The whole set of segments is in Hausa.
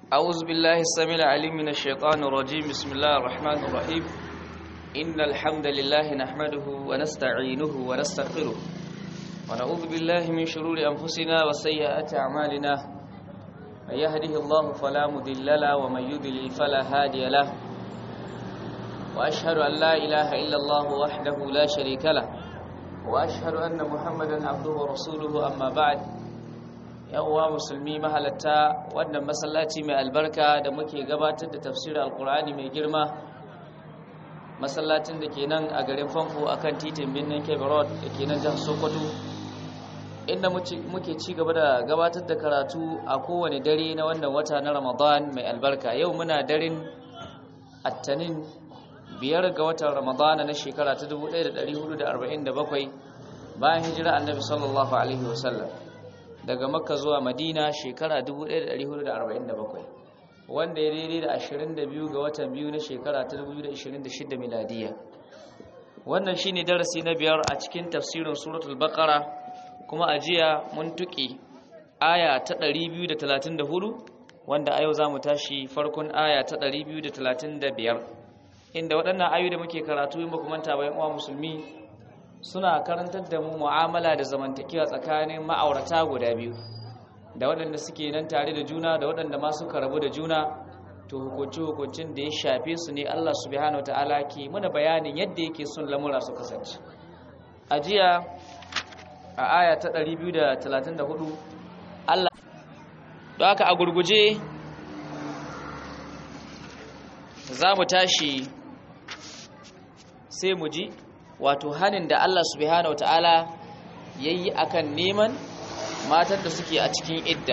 أعوذ بالله السميع العليم من الشيطان الرجيم بسم الله الرحمن الرحيم إن الحمد لله نحمده ونستعينه ونستغفره ونعوذ بالله من شرور أنفسنا وسيئات أعمالنا من يهده الله فلا مضل له ومن يضلل فلا هادي له وأشهد أن لا إله إلا الله وحده لا شريك له وأشهد أن محمدا عبده ورسوله أما بعد uwa musulmi mahalatta wannan masallaci mai albarka da muke gabatar da tafsirin alkur'ani mai girma masallacin da ke nan a garin famfo a kan titin birnin kebe road da ke nan jihar sokoto inda muke ci gaba da gabatar da karatu a kowane dare na wannan wata na ramadan mai albarka yau muna daren attanin biyar ga watan ramadana na shekara ta 1447 bayan hijira annabi sallallahu alaihi wasallam daga makka zuwa madina shekara 1447 wanda ya daidai da 22 ga watan biyu na shekara ta 2026 miladiya wannan shine darasi na biyar a cikin tafsirin suratul baqara kuma a jiya mun tuki aya ta 234 wanda a yau za mu tashi farkon aya ta 235 inda waɗannan ayu da muke karatu in ba ku manta bayan uwa musulmi suna karantar da mu mu'amala da zamantakewa tsakanin ma'aurata guda biyu da waɗanda suke nan tare da juna da waɗanda ma suka rabu da juna to hukunci hukuncin da ya shafe su ne Allah subhanahu ta'ala ke muna bayanin yadda yake son lamura su kasance a jiya a aya ta 234 Allah don haka a gurguje za mu tashi sai mu ji wato hanin da Allah subhanahu wataala yayi akan neman matan da suke a cikin idda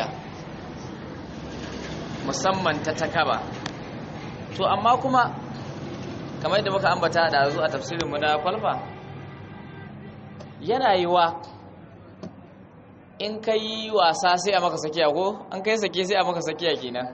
musamman ta takaba to amma kuma kamar yadda muka ambata da zu a tafsirin mu na kwalfa yana yiwa in kai wasa sai a maka sakiya ko an kai sake sai a maka sakiya kenan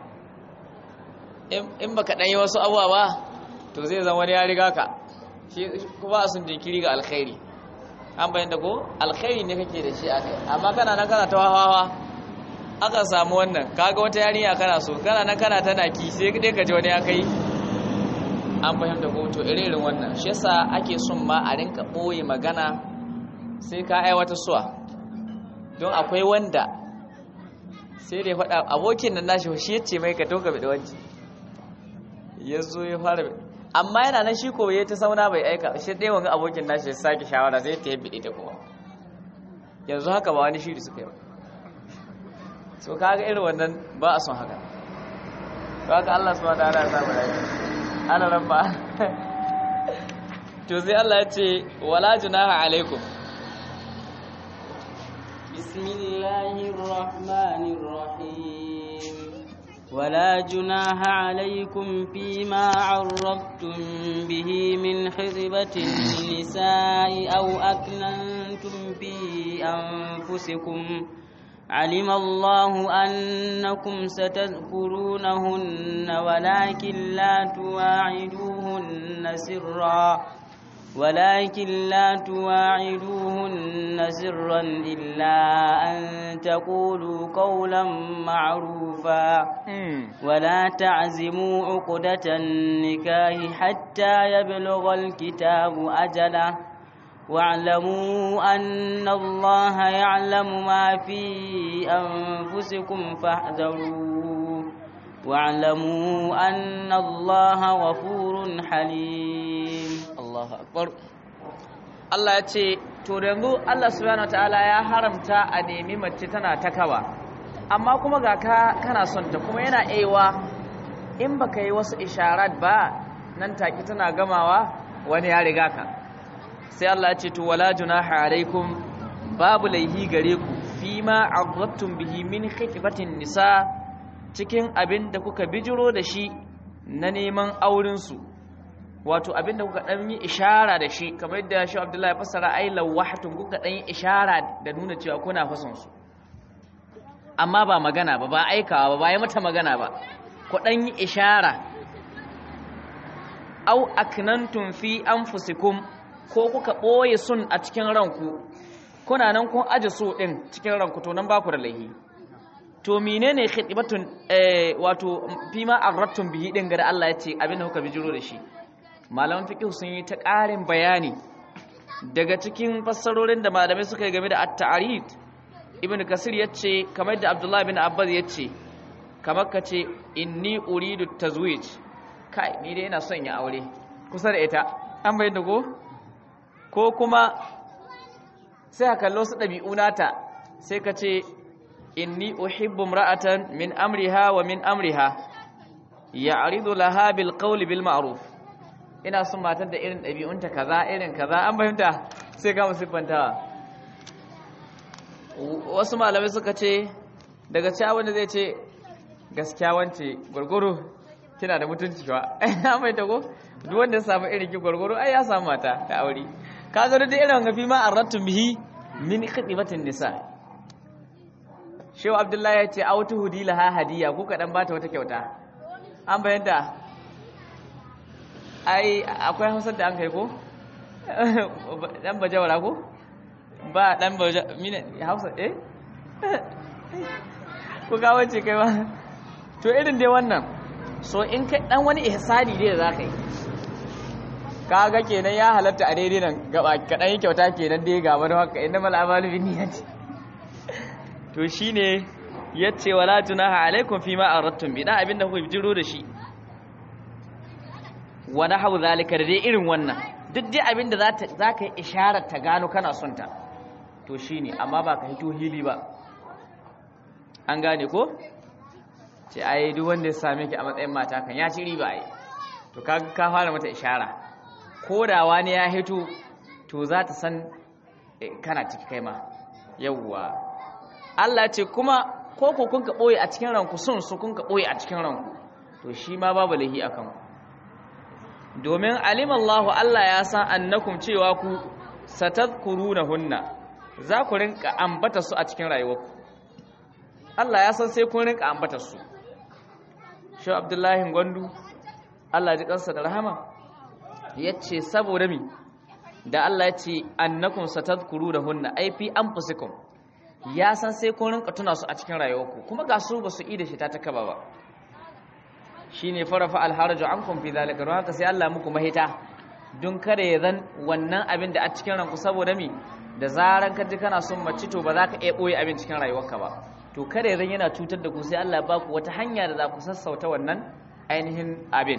in baka dan yi wasu abuwa ba to zai zama wani ya riga ka shi kuma sun jinkiri ga alkhairi an bayan da ko alkhairi ne kake da shi a kai amma kana nan kana ta hawa aka samu wannan kaga wata yarinya kana so kana nan kana tana ki sai dai ka ji wani ya kai an fahimta ko to irin wannan shi yasa ake son ma a rinka boye magana sai ka aiwata suwa don akwai wanda sai da ya faɗa abokin nan nashi shi yace mai ka to ka bi da wanci ya zo ya fara amma yana nan shi ko ya ta sauna bai aika shi ɗaya wani abokin nashi ya sake shawara zai ta yabbe ita kuma yanzu haka ba wani shiri suka yi so kaga irin wannan ba a son haka to haka Allah subhanahu wa ta'ala ya samu lafiya ana rabba to sai Allah ya ce wala junaha alaikum bismillahir rahmanir rahim ولا جناح عليكم فيما عرفتم به من خطبة النساء أو أكننتم في أنفسكم علم الله أنكم ستذكرونهن ولكن لا تواعدوهن سرا ولكن لا تواعدوهن سرا إلا أن تقولوا قولا معروفا ولا تعزموا عقدة النكاح حتى يبلغ الكتاب أجله واعلموا أن الله يعلم ما في أنفسكم فاحذروه واعلموا أن الله غفور حليم Allahu akbar Allah ya ce to yanzu Allah subhanahu wataala ya haramta a nemi mace tana takawa amma kuma ga ka kana son ta kuma yana aiwa in baka yi wasu isharat ba nan take tana gamawa wani ya riga ka sai Allah ya ce to wala junaha alaikum babu laihi gare ku fima aghattum bihi min khitbatin nisa cikin abin da kuka bijiro da shi na neman auren su wato abinda kuka dan yi ishara da shi kamar yadda shi Abdullahi ya fassara ai lawahtum kuka dan yi ishara da nuna cewa kuna fason su amma ba magana ba ba aikawa ba ba yi mata magana ba ku dan yi ishara au aknantum fi anfusikum ko kuka boye sun a cikin ranku kuna nan kun aje so din cikin ranku to nan ba ku da laihi to menene khidmatun eh wato fima arratun bihi din ga Allah yace abin da kuka bijiro da shi malaman fiqh sun yi ta ƙarin bayani daga cikin fassarorin da malamai suka yi game da at-ta'rid ibn kasir yace kamar da abdullahi bin abbas yace kamar kace inni uridu tazwij kai ni dai ina son ya aure kusa da ita an bayyana ko ko kuma sai ka kallo su dabi'u nata sai ka ce inni uhibbu imra'atan min amriha wa min amriha ya'ridu laha bil qawli bil ma'ruf ina son matar da irin ɗabi'unta kaza irin kaza an fahimta sai ga musiffantawa wasu malamai suka ce daga cewa wanda zai ce gaskiya wance gwargwaro kina da mutunci ba an fahimta ko duk wanda ya samu irin ki gwargwaro ai ya samu mata da aure ka ga da irin gafi ma arratu bihi min khidmatin nisa shehu abdullahi ya ce autu hudi laha hadiya ko kaɗan bata wata kyauta an bayanta ai akwai hausar da an kai ko dan bajawara ko ba dan baja mine hausa eh ko ga wace kai ba to irin dai wannan so in kai dan wani ihsani dai da zaka yi kaga kenan ya halatta a daidai nan gaba kadan yi kyauta kenan dai ga wani haka innamal a'malu binniyati to shine yace wala junaha alaikum fima aradtum bi dan abinda kuka jiro da shi wa nahu zalika da dai irin wannan duk dai abinda za ta zaka yi isharar ta gano kana son ta to shine amma ba ka hito hili ba an gane ko ce ai duk wanda ya same ki a matsayin mata kan ya ci riba ai to kaga ka fara mata ishara ko da wani ya hito to za ta san kana ciki kai ma yawwa Allah ce kuma ko ko kun ka boye a cikin ranku sun su kun ka boye a cikin ranku to shi ma babu lahi akan domin alimallahu Allah ya san annakum cewa ku satadhkurunahunna za ku rinka ambata su a cikin rayuwarku Allah ya san sai kun rinka ambata su shi Abdullahi Gwandu Allah ji kansa da rahama yace saboda mi da Allah ya ce annakum satadhkurunahunna ai fi anfusikum ya san sai kun rinka tuna su a cikin rayuwarku kuma ga su ba su yi da shi ta takaba ba shine farafa alharaju ankum fi zalika don haka sai Allah muku mahita don kada ya zan wannan abin da a cikin ranku saboda mi da zaran ka ji kana son mace to ba za ka iya boye abin cikin rayuwarka ba to kada ya zan yana cutar da ku sai Allah ba ku wata hanya da za ku sassauta wannan ainihin abin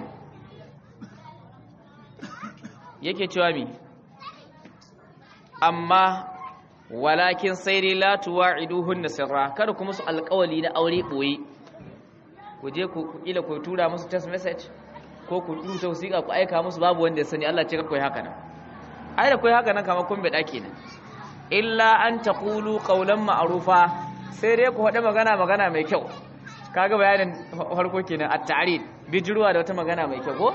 yake cewa mi amma walakin sai dai la tuwa'iduhunna sirra kada kuma su alƙawali na aure boye ku je ku kila ku tura musu text message ko ku rubuta wasiƙa ku aika musu babu wanda ya sani Allah ce kai haka nan ai da kai haka nan kamar kun bada kenan illa an taqulu qawlan ma'rufa sai dai ku faɗi magana magana mai kyau kaga bayanin farko kenan at-ta'rid bijirwa da wata magana mai kyau ko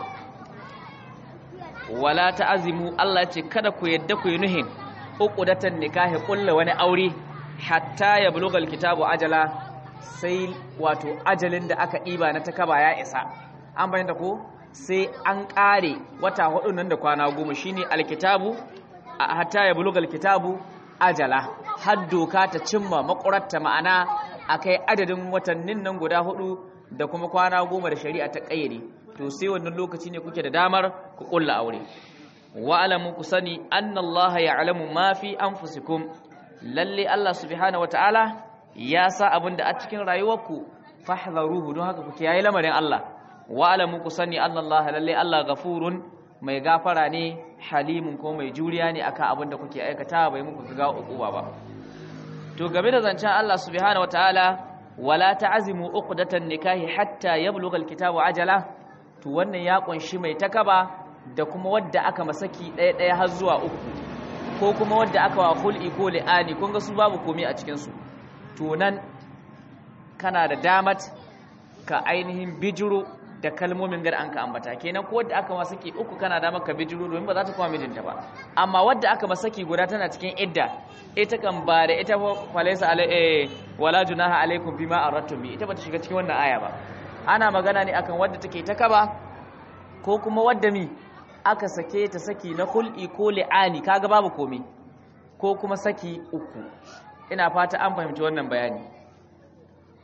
wala ta'azimu Allah ce kada ku yadda ku yi nuhin uqdatan nikahi kullu wani aure hatta ya bulugal kitabu ajala sai wato ajalin da aka ɗiba na takaba ya isa an bayyanta ko sai an ƙare wata hudu nan da kwana goma shine alkitabu a hatta ya buluga alkitabu ajala har doka ta cimma makuratta ma'ana akai adadin watannin nan guda hudu da kuma kwana goma da shari'a ta ƙayyade to sai wannan lokaci ne kuke da damar ku ƙulla aure wa alamu ku sani annallaha ya'lamu ma fi anfusikum lalle Allah subhanahu wataala ya sa abin da a cikin rayuwarku fahdharuhu don haka kuke yayi lamarin Allah wa alamu ku sani annallaha lalle Allah gafurun mai gafara ne halimun ko mai juriya ne akan abin da kuke aikata bai muku ga ukuba ba to game da zancen Allah subhanahu wataala wala ta'zimu uqdatan nikahi hatta yablugha alkitabu ajala to wannan ya kunshi mai takaba da kuma wadda aka masaki ɗaya ɗaya har zuwa uku ko kuma wadda aka wa hul'i ko li'ani kun ga su babu komai a cikin su to nan kana da damat ka ainihin bijiro da kalmomin gar an ka ambata kenan ko wadda aka masaki uku kana da maka bijiro domin ba za ta kuma mijinta ba amma wadda aka masaki guda tana cikin idda ita kan ba da ita falaisa alai wala junaha alaikum bima aradtum bi ita bata shiga cikin wannan aya ba ana magana ne akan wadda take ta kaba ko kuma wadda mi aka sake ta saki na kul'i ko li'ani kaga babu komai ko kuma saki uku ina fata an fahimci wannan bayani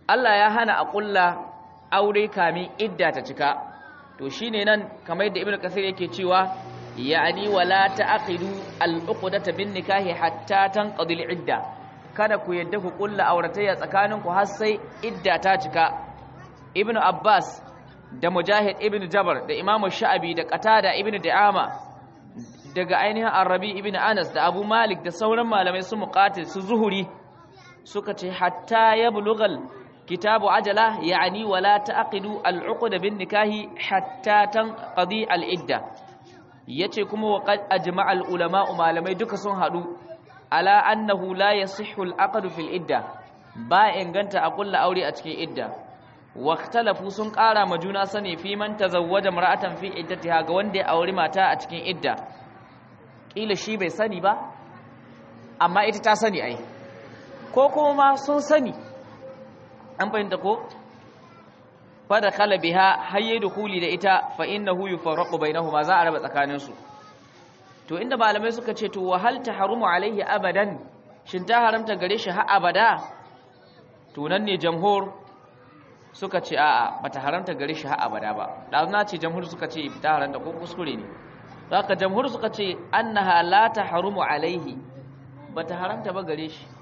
Allah ya hana a kulla aure kamin idda ta cika to shine nan kamar yadda ibnu kasir yake cewa ya'ni wala ta'qidu al-uqdata bin nikahi hatta tanqadi al-idda kada ku yadda ku kulla auratayya tsakaninku har sai idda ta cika ibnu abbas da mujahid ibnu jabar da imamu sha'abi da qatada ibnu da'ama daga ainihin arabi ibnu anas da abu malik da sauran malamai su muqatil su zuhuri suka ce hatta yablughal kitabu ajala ya'ni wala ta'qidu al-uqda bin nikahi hatta tanqadi al-idda yace kuma wa qad ajma'a al-ulama malamai duka sun hadu ala annahu la yasihhu al-aqd fil idda ba inganta a kulla aure a cikin idda waqtalafu sun ƙara ma juna sani fi man tazawwaja mar'atan fi iddatiha ga wanda ya auri mata a cikin idda kila shi bai sani ba amma ita ta sani ai ko kuma sun sani an fahimta ko fa da khala biha hayye dukuli da ita fa innahu yufarraqu bainahuma za a raba tsakaninsu to inda malamai suka ce to wahal tahrumu alaihi abadan shin ta haramta gare shi har abada to nan ne jamhur suka ce a'a bata haramta gare shi har abada ba da na ce jamhur suka ce ta haramta ko kuskure ne haka jamhur suka ce annaha la tahrumu alaihi bata haramta ba gare shi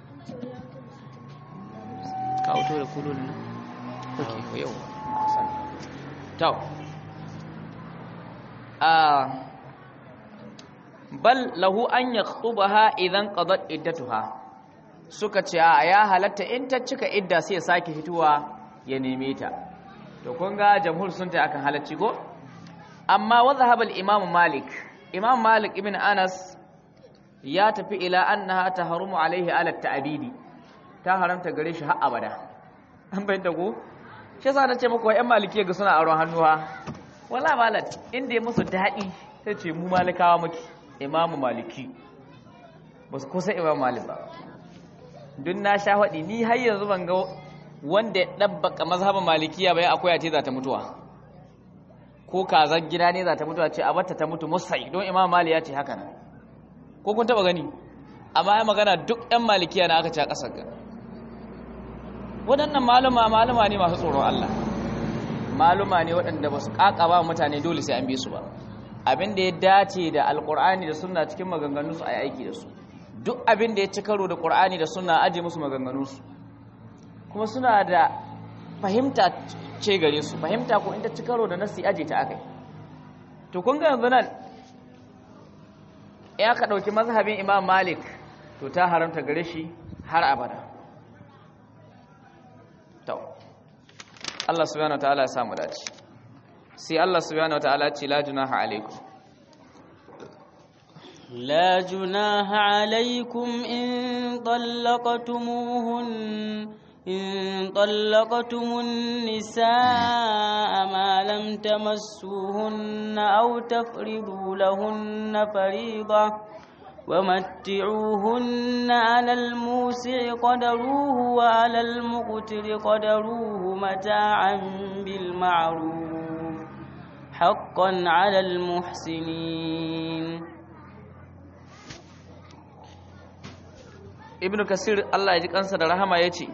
ka auto da kulun nan okay ko yau to ah bal lahu an yakhubaha idan qadat iddatuha suka ce a ya halatta in ta cika idda sai ya sake fituwa ya neme ta to kun ga jamhur sun ta akan halacci ko amma wa zahaba al-imam malik imam malik ibn anas ya tafi ila annaha tahrumu alaihi ala ta'bidi ta haramta gare shi har abada an bayyana ko shi yasa nace muku ƴan maliki ga suna aron hannuwa wala malat inda ya musu dadi sai ce mu malikawa muke imamu maliki ba su kusa imam malik ba duk na sha faɗi ni har yanzu ban ga wanda ya ɗabbaka mazhabin malikiya bai akwai ce za ta mutuwa ko kazar gida ne za ta mutuwa ce a batta ta mutu musai don imam mali ya ce haka nan ko kun taɓa gani amma ya magana duk ɗan malikiya na aka ce a ƙasar ga waɗannan maluma maluma ne masu tsoron Allah maluma ne waɗanda ba su ƙaƙaba mutane dole sai an bi su ba abin da ya dace da alƙur'ani da sunna cikin maganganu su a yi aiki da su duk abin da ya ci karo da ƙur'ani da sunna aje musu maganganu su kuma suna da fahimta ce gare su fahimta ko in ta ci karo da nasi aje ta akai to kun ga yanzu nan ya ka ɗauki mazhabin imam malik to ta haramta gare shi har abada to Allah subhanahu wataala ya samu dace sai Allah subhanahu wataala ce la junaha alaikum لا جناح عليكم إن طلقتموهن إن طلقتم النساء ما لم تمسوهن أو تفرضوا لهن فريضة ومتعوهن على الموسع قدروه وعلى المقتر قدروه متاعا بالمعروف حقا على المحسنين ibn kasir Allah ya ji kansa da rahama yace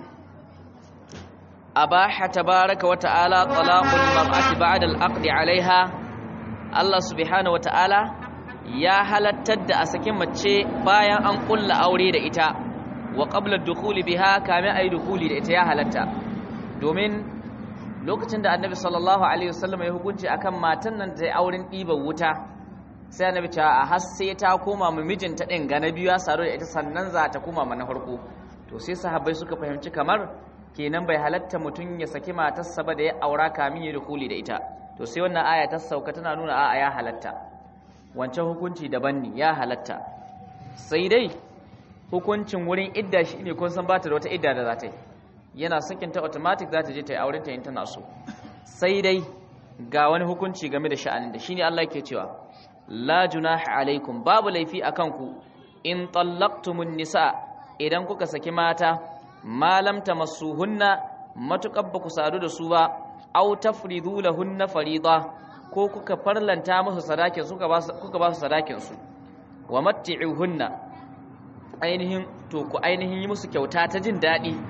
abaha tabaraka wa ta'ala talaqul mar'ati ba'da al-aqd 'alayha Allah subhanahu wa ta'ala ya halattar da a saki mace bayan an kulla aure da ita wa qabla ad-dukhuli biha kamin ayi dukhuli da ita ya halatta domin lokacin da annabi sallallahu alaihi wasallam ya hukunci akan matan nan da auren ɗiban wuta sai annabi ce a har sai ta koma ma mijinta din ga na biyu ya saro da ita sannan za ta koma ma na farko to sai sahabbai suka fahimci kamar kenan bai halatta mutum ya saki matarsa ba da ya aura kamin ya dukuli da ita to sai wannan aya ta sauka tana nuna a'a ya halatta wancan hukunci daban ne ya halatta sai dai hukuncin wurin idda shi ne kun san ba ta da wata idda da za ta yi yana sakin ta automatic za ta je ta yi auren ta in tana so sai dai ga wani hukunci game da sha'anin da shine Allah yake cewa la junaha alaikum babu laifi akan ku in tallaqtumun nisa idan kuka saki mata malam tamassuhunna matukar ba ku sadu da su ba aw tafridu lahunna farida ko kuka farlanta musu sadakin suka ba kuka ba su sadakin su wa matti'uhunna ainihin to ku ainihin yi musu kyauta ta jin dadi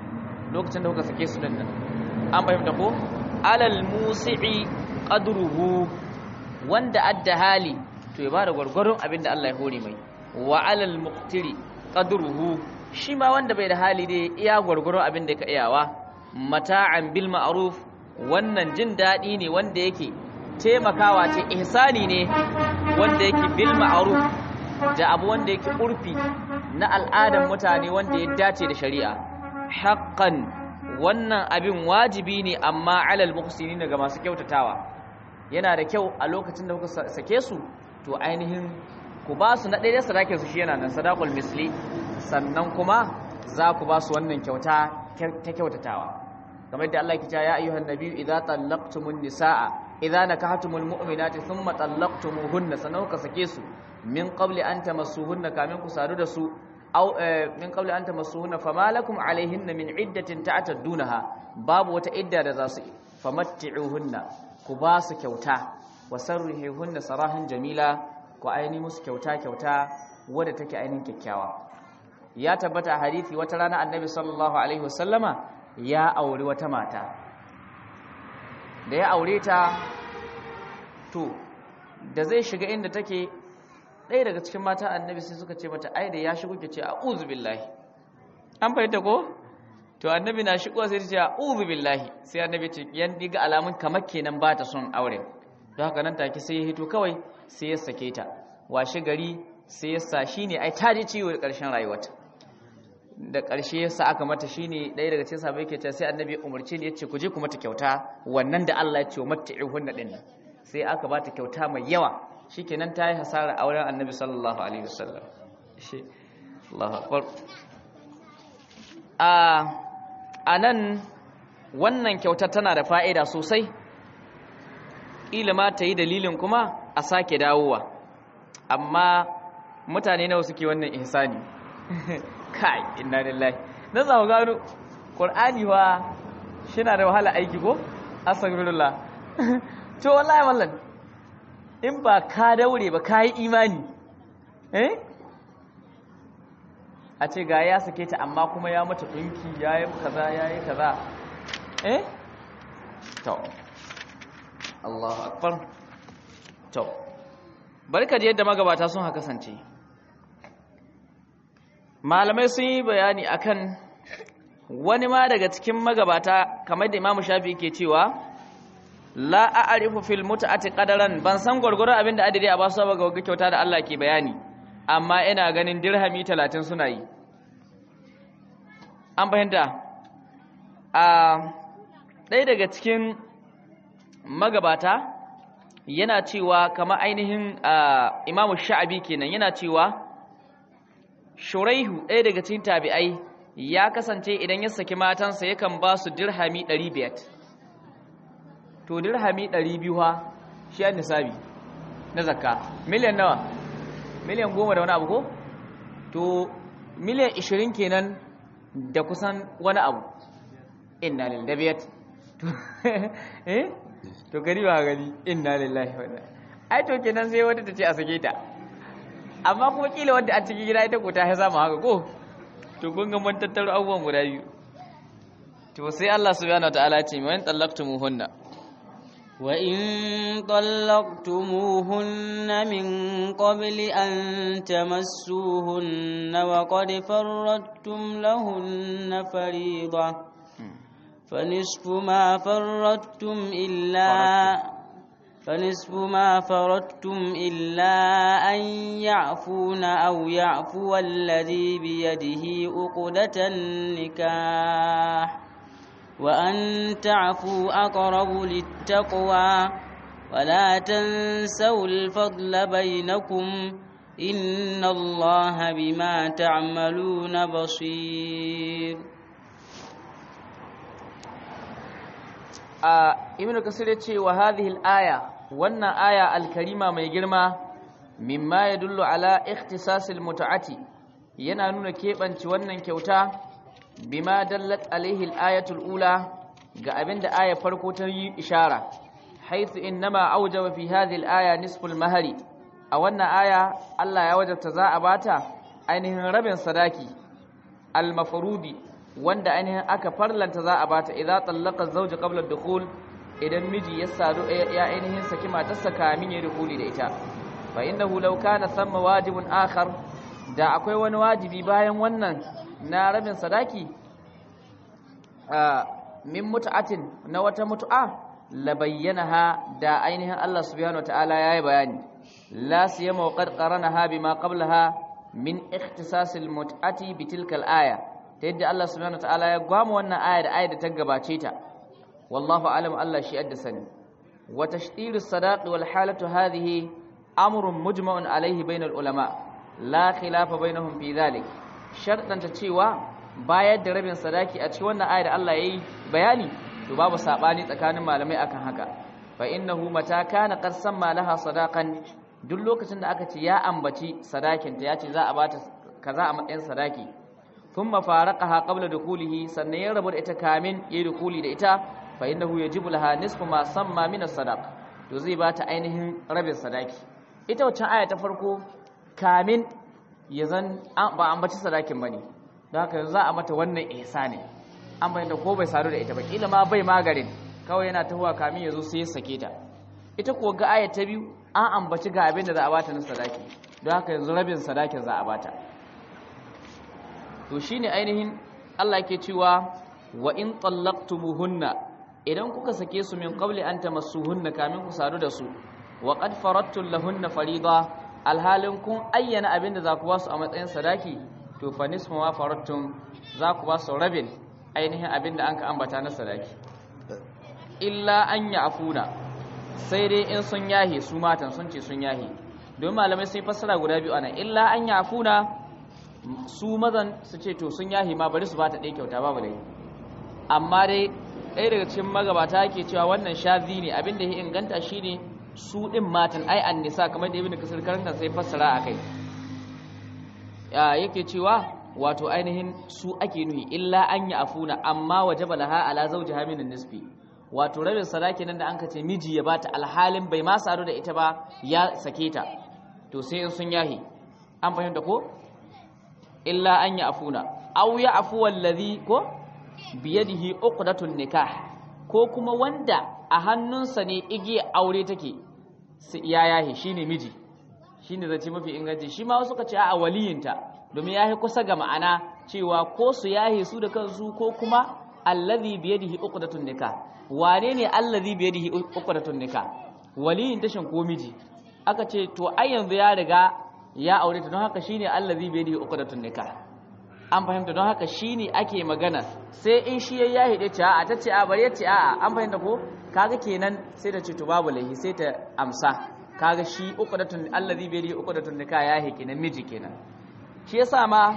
lokacin da kuka sake su din nan an fahimta ko alal musi'i qadruhu wanda adda hali to ya bada gwargwaron abin da Allah ya hore mai wa alal muqtiri qadruhu shi ma wanda bai da hali dai iya gwargwaron abin da ka iyawa mata'an bil ma'ruf wannan jin dadi ne wanda yake taimakawa ce ihsani ne wanda yake bil ma'ruf da abu wanda yake urfi na al'adan mutane wanda ya dace da shari'a haqqan wannan abin wajibi ne amma alal muhsinin ga masu kyautatawa yana da kyau a lokacin da kuka sake su to ainihin ku ba su na ɗaya sadakin su shi yana nan sadaqul misli sannan kuma za ku ba su wannan kyauta ta kyautatawa kamar yadda Allah ya ce ya ayyuhan nabiyyu idza tallaqtumun nisaa idza nakahtumul mu'minati thumma tallaqtumuhunna sannan kuka sake su min qabli an tamassuhunna kamin ku sadu da su aw min qabli an tamassuhunna fama lakum alaihinna min iddatin ta'taddunaha babu wata idda da za su famatti'uhunna ku ba su kyauta wa sarrihunna sarahan jamila ku aini musu kyauta kyauta wadda take ainin kyakkyawa ya tabbata a hadisi wata rana annabi sallallahu alaihi wasallama ya auri wata mata da ya aure ta to da zai shiga inda take ɗaya daga cikin mata annabi sai suka ce mata ai da ya shigo ke ce a'udhu billahi an fahimta ko to annabi na shigo sai ta ce a'udhu billahi sai annabi ce yan diga alamun kamar kenan ba ta son aure don haka nan take sai ya hito kawai sai ya sake ta washe gari sai ya sa shine ai ta ji ciwo da ƙarshen rayuwarta da ƙarshe ya sa aka mata shine ɗaya daga cikin sahabbai ke ta sai annabi ya umarce ni yace ku je ku mata kyauta wannan da Allah ya ce matti'uhunna din nan sai aka ba ta kyauta mai yawa shikenan ta yi hasara auren annabi sallallahu alaihi wasallam shi Allahu akbar a anan wannan kyauta tana da fa'ida sosai ƙila ma ta yi dalilin kuma a sake dawowa amma mutane nawa suke wannan ihsani kai inna lillahi na zamu gano qur'ani wa shina da wahala aiki ko astaghfirullah to wallahi mallan in ba ka daure ba ka yi imani eh a ce ga ya sake ta amma kuma ya mata dinki yayi kaza yayi kaza eh to Allahu akbar to barka da yadda magabata sun haka kasance malamai sun yi bayani akan wani ma daga cikin magabata kamar da Imam Shafi ke cewa la a'rifu fil mut'ati qadaran ban san gurgurun abinda adadi a basu ba ga kyauta da Allah ke bayani amma ina ganin dirhami 30 suna yi an fahimta a ɗaya daga cikin magabata yana cewa kama ainihin imamu sha'abi kenan yana cewa shuraihu ɗaya daga cikin tabi'ai ya kasance idan ya saki matansa yakan ba su dirhami 500 to dirhami 200 ha shi an nisabi na zakka miliyan nawa miliyan goma da wani abu ko to miliyan 20 kenan da kusan wani abu inna lillahi eh to gari ba gari inna lillahi wa inna ai to kenan sai wata ta ce a sake ta amma kuma kila wanda a cikin gida ita ko ta haza mu haka ko to kun ga mun tattaro abubuwan guda biyu to sai Allah subhanahu wataala ya ce man tallaqtumuhunna wa in طلقتموهن من قبل أن تمسوهن وقد فرضتم لهن فريضة فنصف ما فرضتم إلا فنصف ما فرضتم إلا أن يعفون أو يعفو الذي بيده عقدة النكاح وأن تعفوا أقرب للتقوى ولا تنسوا الفضل بينكم إن الله بما تعملون بصير a ibn kasir ya ce wa hadhihi al-aya wannan aya al-karima mai girma mimma yadullu ala ikhtisas al-mut'ati yana nuna kebanci wannan kyauta bima dallat alaihi al-ayatu al-ula ga abinda aya farko ta yi ishara haythu innama awjaba fi hadhihi al-aya nisfu al-mahari a wannan aya Allah ya wajabta za a bata ainihin rabin sadaki al-mafrudi wanda ainihin aka farlanta za a bata idza tallaqa zawj qabla ad-dukhul idan miji ya sadu ya ainihin saki matarsa kamin ya dukuli da ita fa innahu law kana thamma wajibun akhar da akwai wani wajibi bayan wannan na rabin sadaki min mut'atin na wata mutu'a la bayyanaha da ainihin Allah subhanahu wataala yayi bayani la siyama wa qad qaranaha bima qablaha min ikhtisasil mut'ati bitilka al-aya ta yadda Allah subhanahu wataala ya gwamu wannan aya da aya da ta gabace ta wallahu alam Allah shi adda sani wa tashdirus sadaq wal halatu hadhihi amrun mujma'un alayhi bainal ulama la khilafa bainahum fi dhalik shartan ta cewa bayar da rabin sadaki a cikin wannan aya da Allah yayi bayani to babu sabani tsakanin malamai akan haka fa innahu mata kana qad samma laha sadaqan duk lokacin da aka ce ya ambaci sadakin ta yace za a bata kaza a matsayin sadaki thumma faraqaha qabla dukulihi sannan ya rabu da ita kamin yayi dukuli da ita fa innahu yajibu laha nisfu ma samma min as-sadaq to zai bata ainihin rabin sadaki ita wacce aya ta farko kamin ya zan ba ambaci sadakin bane don haka za a mata wannan ihsani an bayyana ko bai sadu da ita ba kila ma bai magarin kawai yana tahuwa kamin ya zo sai ya sake ta ita ko ga aya ta biyu an ambaci ga abin da za a bata na sadaki don haka yanzu rabin sadakin za a bata to shine ainihin Allah yake cewa wa in tallaqtumuhunna idan kuka sake su min qabli an tamassuhunna kamin ku sadu da su wa qad faradtu lahunna farida alhalin kun ayyana abin da za ku ba su a matsayin sadaki to fa nisfu ma faradtum za ku ba su rabin ainihin abin da an ka ambata na sadaki illa an afuna sai dai in sun yahi su matan sun ce sun yahi don malamai sun fassara guda biyu anan illa an afuna su mazan su ce to sun yahi ma bari su ba ta ɗaya kyauta babu dai amma dai ɗaya daga cikin magabata ke cewa wannan shazi ne abin da ya inganta shine su ɗin matan ai an nisa kamar da ibn kasir karanta sai fassara a kai yake cewa wato ainihin su ake nuhi illa an yi afuna amma wajaba laha ala zawjiha min nisfi wato rabin sadaki nan da an kace miji ya bata alhalin bai ma sadu da ita ba ya sake ta to sai in sun yahi an fahimta ko illa an yi afuna aw ya afu wallazi ko biyadihi uqdatun nikah ko kuma wanda a hannunsa ne igiya aure take ya yahi shine miji shine zace mafi inganci shi ma wasu ka ce a waliyinta domin yahi kusa ga ma'ana cewa ko su yahi su da kansu ko kuma allazi biyadihi uqdatun nikah wane ne allazi biyadihi uqdatun nikah waliyin tashin ko miji aka ce to ai yanzu ya riga ya aure ta don haka shine allazi biyadihi uqdatun nikah an fahimta don haka shine ake magana sai in shi ya yahi da ce a ta ce a bari ya ce a an fahimta ko kaga kenan sai ta ce to babu laihi sai ta amsa kaga shi uqdatun allazi bi yadi uqdatun nikah ya hiki namiji kenan shi yasa ma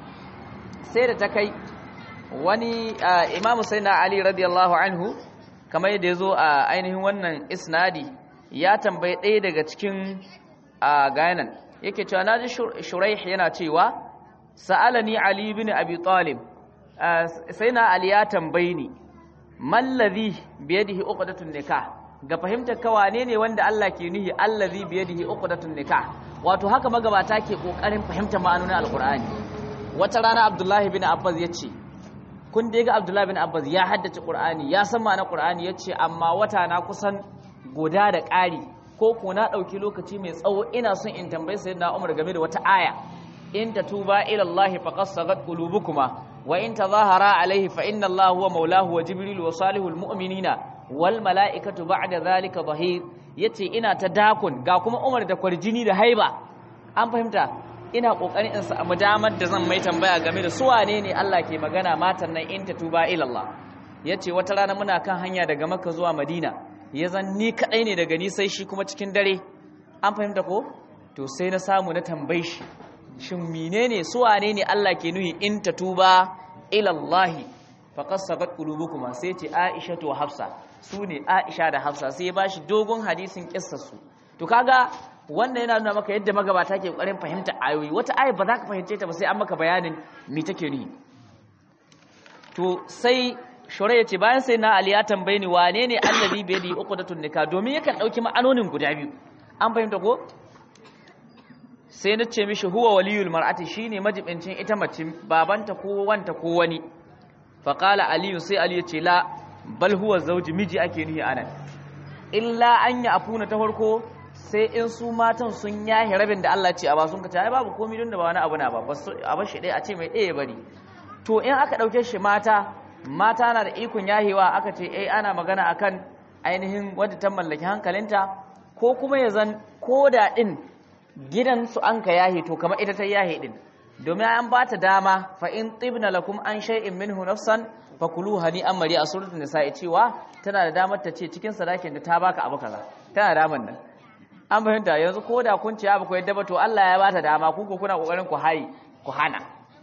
sai da ta kai wani imamu sayyidina ali radiyallahu anhu kamar yadda yazo a ainihin wannan isnadi ya tambaye ɗaya daga cikin gayanan yake cewa naji shuraih yana cewa sa'alani ali ibn abi talib sayyidina ali ya tambaye ni mallazi biyadihi uqdatun nikah ga fahimtar ka wane ne wanda Allah ke nuhi allazi biyadihi uqdatun nikah wato haka magabata ke kokarin fahimtar ma'anonin alqur'ani wata rana abdullahi bin abbas yace kun da ga abdullahi bin abbas ya haddace qur'ani ya san ma'anar qur'ani yace amma wata na kusan guda da ƙari ko ko na dauki lokaci mai tsawo ina son in tambayi sayyidina umar game da wata aya in tatuba ila allahi faqad sagat qulubukuma wa in tazahara alaihi fa inna allaha huwa maulahu wa jibril wa salihul mu'minina wal mala'ikatu ba'da zalika zahir yace ina ta dakon ga kuma Umar da kwarjini da haiba an fahimta ina kokarin in samu damar da zan mai tambaya game da su wane ne Allah ke magana matan nan in tuba ila Allah yace wata rana muna kan hanya daga Makka zuwa Madina ya zan ni kadai ne daga ni sai shi kuma cikin dare an fahimta ko to sai na samu na tambaye shi shin menene su wane ne Allah ke nuhi in tuba ila Allah faqad sagat qulubukuma sai ce Aisha to Hafsa su ne Aisha da Hafsa sai ya bashi dogon hadisin kissarsu to kaga wannan yana nuna maka yadda magabata ke ƙoƙarin fahimta ayoyi wata aya ba za ka fahimce ta ba sai an maka bayanin me take ni to sai Shurai yace bayan sai na Ali ya tambaye ni wane ne allazi bi yadi uqdatun nikah domin yakan dauki ma'anonin guda biyu an fahimta ko sai na ce mishi huwa waliyul mar'ati shine majibincin ita mace babanta ko wanta ko wani faqala ali sai ali yace la bal huwa zawji miji ake nihi anan illa an ya afuna ta farko sai in su matan sun yahi rabin da Allah ce a ba sun kace ai babu komai don da ba wani abu na ba a bar shi dai a ce mai ɗaya bari to in aka ɗauke shi mata mata na da ikon yahewa aka ce eh ana magana akan ainihin wadda ta mallaki hankalinta ko kuma ya zan koda din gidan su an ka yahe to kamar ita ta yahe din domin an ba ta dama fa in tibna lakum an shay'in minhu nafsan fakulu hani an mari a suratul nisa'i cewa tana da damar ta ce cikin sadakin da ta baka abu kaza tana da damar nan an fahimta yanzu ko da kun ce ba ku yadda ba to Allah ya bata dama ku ko kuna kokarin ku hayi ku hana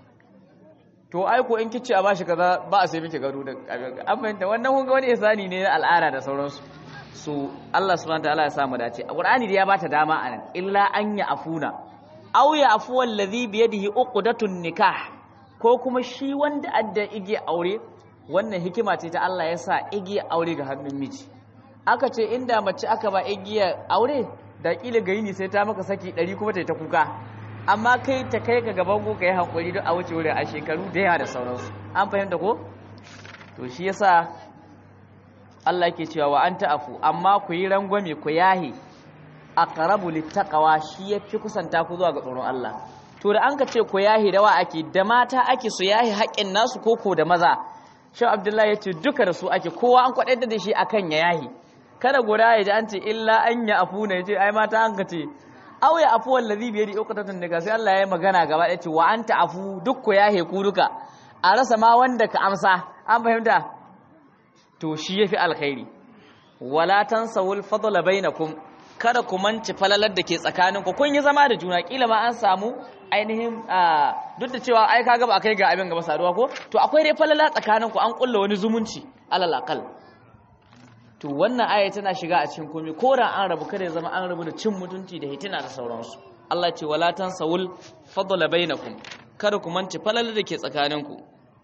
to ai ko in kici a bashi kaza ba a sai miki gado da an fahimta wannan kun ga wani isani ne na al'ada da sauransu so Allah subhanahu wataala ya samu dace a Qur'ani da ya bata dama anan illa an ya afuna aw ya afu wallazi bi yadihi uqdatun nikah ko kuma shi wanda adda ige aure wannan hikima ce ta Allah ya sa igiya aure ga hannun miji aka ce inda mace aka ba igiya aure da kila ga yini sai ta maka saki 100 kuma ta yi ta kuka amma kai ta kai ka gaban ko ka yi hankuri don a wuce wurin a shekaru da yawa da sauransu an fahimta ko to shi yasa Allah yake cewa wa anta afu amma ku yi rangwame ku yahi aqrabu littaqwa shi yafi kusanta ku zuwa ga tsoron Allah to da an ka ce ku yahi da wa ake da mata ake su yahi haƙƙin nasu koko da maza shi abdullahi ya ce duka da su ake kowa an kwaɗe da shi akan ya yahi kada guda ya ji an ce illa an ya afu na ya ce ai mata an ka ce aw ya afu wallazi biyadi uqtatun daga sai Allah ya yi magana gaba ya ce wa anta afu duk ku yahe ku duka a rasa ma wanda ka amsa an fahimta to shi yafi alkhairi wala tansawul fadla bainakum kada ku manci falalar da ke tsakaninku kun yi zama da juna kila ma an samu ainihin duk da cewa ai kaga ba kai ga abin gaba saduwa ko to akwai dai falala tsakaninku an kulla wani zumunci alal aqal to wannan aya tana shiga a cikin komai ko da an rabu kada ya zama an rabu da cin mutunci da hitina da sauransu Allah ya ce wala tansawul fadla bainakum kada ku manci falalar da ke tsakaninku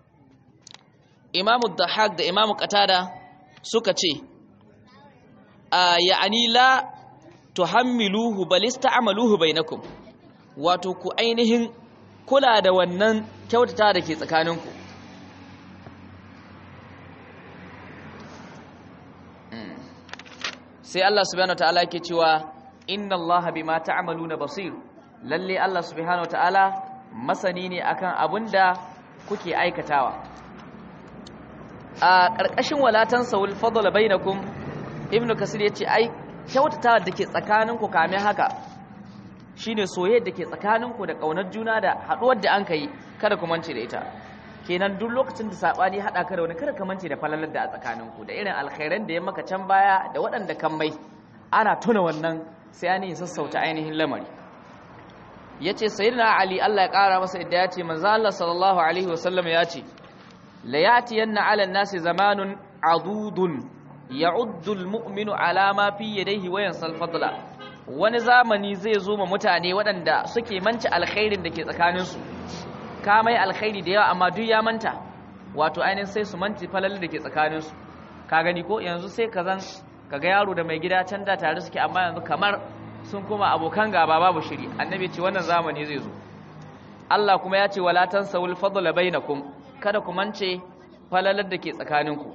Imamu Dahak da Imamu Qatada suka ce ya'ani la tuhammiluhu bal ista'maluhu bainakum wato ku ainihin kula da wannan kyautata da ke tsakaninku sai Allah subhanahu wataala yake cewa inna Allah bima ta'maluna basir lalle Allah subhanahu wataala masani ne akan abinda kuke aikatawa a ƙarƙashin walatan sawul fadl bainakum ibnu kasir yace ai kyautata da ke tsakaninku kamin haka shine soyayya da ke tsakaninku da ƙaunar juna da haɗuwar da an kai kada ku mance da ita kenan duk lokacin da sabani haɗa ka da wani kada ka mance da falalar da a tsakaninku da irin alkhairan da ya maka can baya da waɗanda kan mai ana tuna wannan sai an yi sassauta ainihin lamari yace sayyidina ali Allah ya ƙara masa idda yace manzo Allah sallallahu alaihi wasallam ya ce la yatiyanna ala nasi zamanun adudun ya'uddu al-mu'minu ala ma fi yadayhi wa yansal fadla wani zamani zai zo ma mutane waɗanda suke manci alkhairin da ke tsakaninsu ka mai alkhairi da yawa amma duk ya manta wato ainihin sai su manci falal da ke tsakaninsu ka gani ko yanzu sai ka zan ka ga yaro da mai gida can da tare suke amma yanzu kamar sun kuma abokan gaba babu shiri annabi ce wannan zamani zai zo Allah kuma ya ce wala tansawul fadla bainakum kada ku mance falalar da ke tsakaninku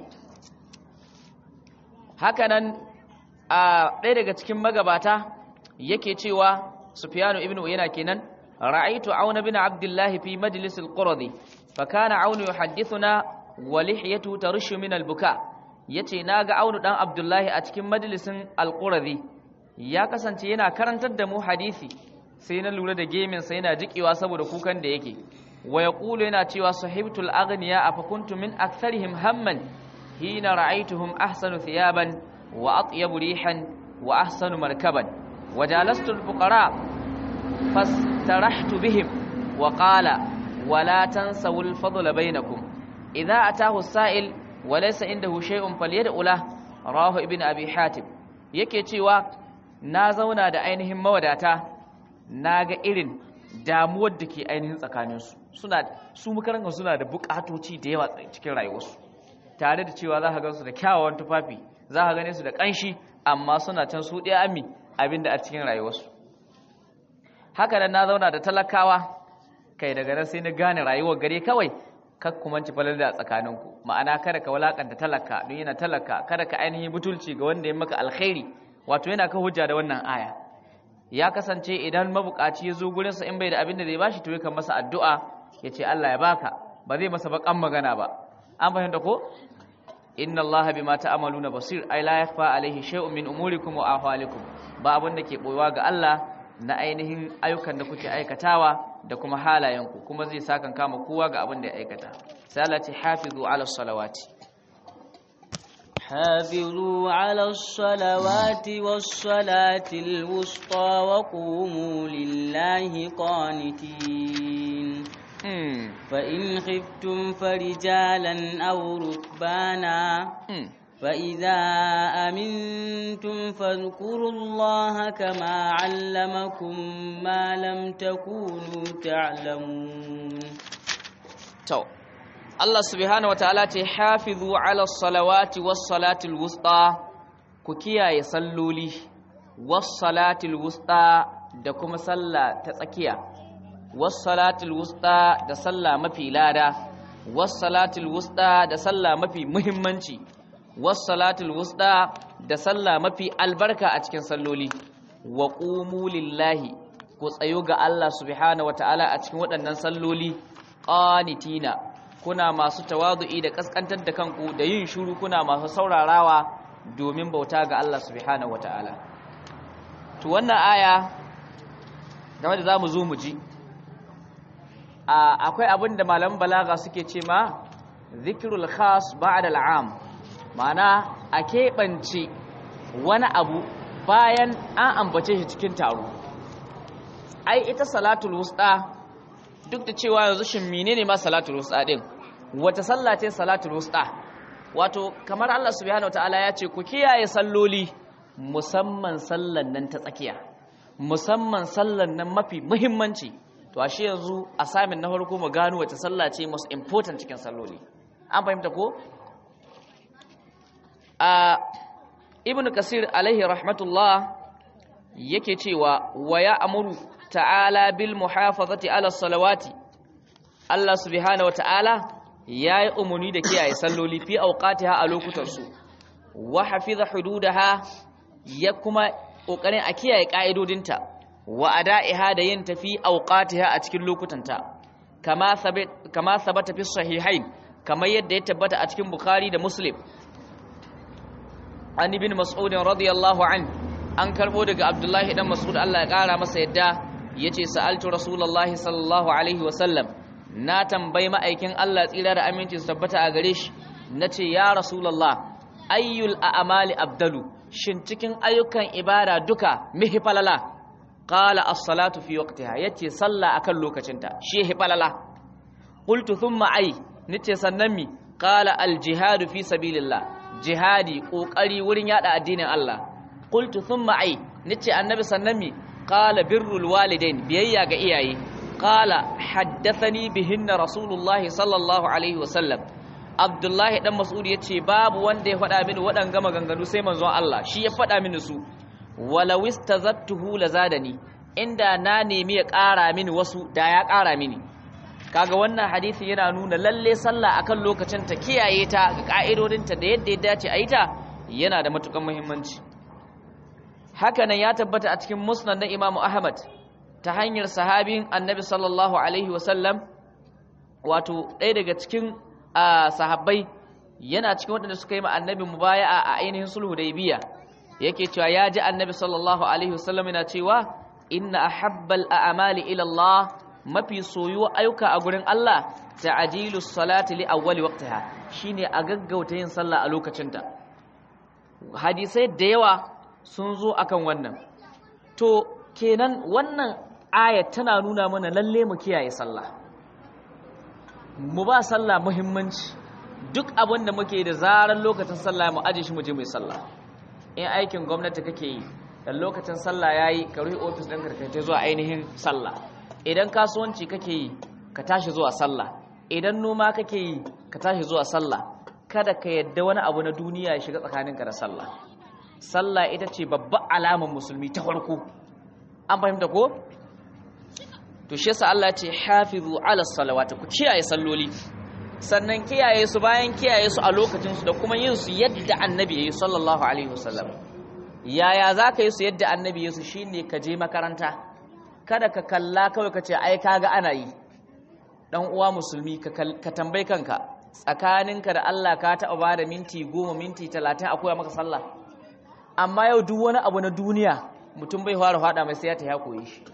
hakanan a ɗaya daga cikin magabata yake cewa Sufyanu ibn Uyayna kenan ra'aytu Auna bin Abdullah fi majlis al-Qurdi fa kana Auna yuhaddithuna wa lihyatu tarshu min al-buka yace naga Aunu dan Abdullah a cikin majlisin al-Qurdi ya kasance yana karantar da mu hadisi sai na lura da gemin sai yana jikewa saboda kukan da yake wa yaqulu yana cewa sahibtul aghniya afa kuntu min aktharihim hamman hina ra'aytuhum ahsanu thiyaban wa atyabu rihan wa ahsanu markaban وجالست الفقراء فاسترحت بهم وقال ولا تنسوا الفضل بينكم إذا أتاه السائل وليس عنده شيء فليدع له راه ابن أبي حاتم yake cewa na zauna da ainihin mawadata na ga irin damuwar da ke ainihin tsakaninsu suna su makarantar suna da bukatoci da yawa cikin rayuwarsu tare da cewa za ka gansu da kyawawan tufafi za ka gane su da ƙanshi amma suna can su ɗaya ami abinda a cikin rayuwarsu haka nan na zauna da talakawa kai daga nan sai na gane rayuwar gare kawai kak kuma ci falar da tsakaninku ma'ana kada ka walakanta talaka don yana talaka kada ka ainihin butulci ga wanda ya maka alkhairi wato yana ka hujja da wannan aya ya kasance idan mabukaci ya zo gurinsa in bai da abin da zai bashi to yakan masa addu'a ya ce Allah ya baka ba zai masa bakan magana ba an fahimta ko inna allaha bima ta'maluna basir ay la yakhfa alayhi shay'un min umurikum wa ahwalikum ba abin da ke boyewa ga Allah na ainihin ayyukan da kuke aikatawa da kuma halayenku kuma zai sakan kama kowa ga abin da ya aikata sai Allah ce hafizu ala salawati حافظوا على الصلوات والصلاة الوسطى وقوموا لله قانتين فإن خفتم فرجالا أو ركبانا فإذا أمنتم فاذكروا الله كما علمكم ما لم تكونوا تعلمون تو Allah subhanahu wataala ce hafizu ala salawati was salatil wusta ku kiyaye salloli was salatil wusta da kuma sallah ta tsakiya was salatil wusta da sallah mafi lada was salatil wusta da sallah mafi muhimmanci was salatil wusta da sallah mafi albarka a cikin salloli wa qumu lillahi ku tsayo ga Allah subhanahu wataala a cikin waɗannan salloli qanitina kuna masu tawadu'i da kaskantar da kanku da yin shuru kuna masu saurarawa domin bauta ga Allah subhanahu wata'ala to wannan aya game da zamu zo mu ji akwai abin da malaman balaga suke ce ma zikrul khas ba'da al'am ma'ana a keɓance wani abu bayan an ambace shi cikin taro ai ita salatul wusta duk da cewa yanzu shin menene ma salatul wusta din wata sallah ce salatul wusta wato kamar Allah subhanahu wataala ya ce ku kiyaye salloli musamman sallan nan ta tsakiya musamman sallan nan mafi muhimmanci to ashe yanzu a samin na farko mu gano wata sallah ce most important cikin salloli an fahimta ko a ibnu kasir alaihi rahmatullah yake cewa wa ya amuru ta'ala bil muhafazati ala salawati Allah subhanahu wata'ala yayi umuni da kiyaye salloli fi awqatiha a lokutan su wa hafiza hududaha ya kuma kokarin a kiyaye ka'idodinta wa ada'iha da yin tafi awqatiha a cikin lokutanta kama sabata kama sabata fi sahihain kamar yadda ya tabbata a cikin bukhari da muslim an ibn mas'ud radiyallahu an an karbo daga abdullahi dan mas'ud Allah ya kara masa yadda yace sa'altu rasulullahi sallallahu alaihi wasallam na tambayi ma'aikin Allah tsira da aminci su tabbata a gare shi nace ya rasulullah ayyul a'mali abdalu shin cikin ayyukan ibada duka mihi falala qala as-salatu fi waqtiha yace sallah akan lokacinta shi hi falala qultu thumma ay nace sannan mi qala al-jihadu fi sabilillah jihadi kokari wurin yada addinin Allah qultu thumma ay nace annabi sannan mi qala birrul walidain biyayya ga iyaye qala haddathani bihinna rasulullahi sallallahu alaihi wasallam abdullahi dan mas'ud yace babu wanda ya faɗa mini waɗanga maganganu sai manzon Allah shi ya faɗa mini su walaw istazattuhu lazadani inda na nemi ya ƙara mini wasu da ya ƙara mini kaga wannan hadisi yana nuna lalle sallah akan lokacin ta kiyaye ta ga ka'idodinta da yadda ya dace a yi ta yana da matukan muhimmanci hakanan ya tabbata a cikin musnad na Imam Ahmad ta hanyar sahabin Annabi sallallahu alaihi wasallam wato ɗaya daga cikin sahabbai yana cikin waɗanda suka yi ma Annabi mubaya'a a ainihin sulhu Hudaybiya yake cewa ya ji Annabi sallallahu alaihi wasallam yana cewa inna ahabbal a'mali ila Allah mafi soyuwa ayyuka a gurin Allah ta'dilu salati li awwali waqtiha shine a gaggauta yin sallah a lokacinta hadisai da yawa sun zo akan wannan to kenan wannan ayat tana nuna mana lalle mu kiyaye sallah mu ba sallah muhimmanci duk abin da muke da zarar lokacin sallah mu aje shi mu je mu yi sallah in aikin gwamnati kake yi da lokacin sallah yayi ka rufe office ɗin ka kai zuwa ainihin sallah idan kasuwanci kake yi ka tashi zuwa sallah idan noma kake yi ka tashi zuwa sallah kada ka yadda wani abu na duniya ya shiga tsakaninka da sallah sallah ita ce babban alamar musulmi ta farko an fahimta ko to shi yasa Allah ya ce hafizu ala salawati ku kiyaye salloli sannan kiyaye su bayan kiyaye su a lokacin su da kuma yin su yadda annabi yayi sallallahu alaihi wasallam yaya za ka yi su yadda annabi yayi su shine ka je makaranta kada ka kalla kawai ka ce ai kaga ana yi dan uwa musulmi ka tambayi kanka tsakaninka da Allah ka taɓa ba da minti goma minti talatin a koya maka sallah amma yau duk wani abu na duniya mutum bai fara fada mai sai ya ta ya koyi shi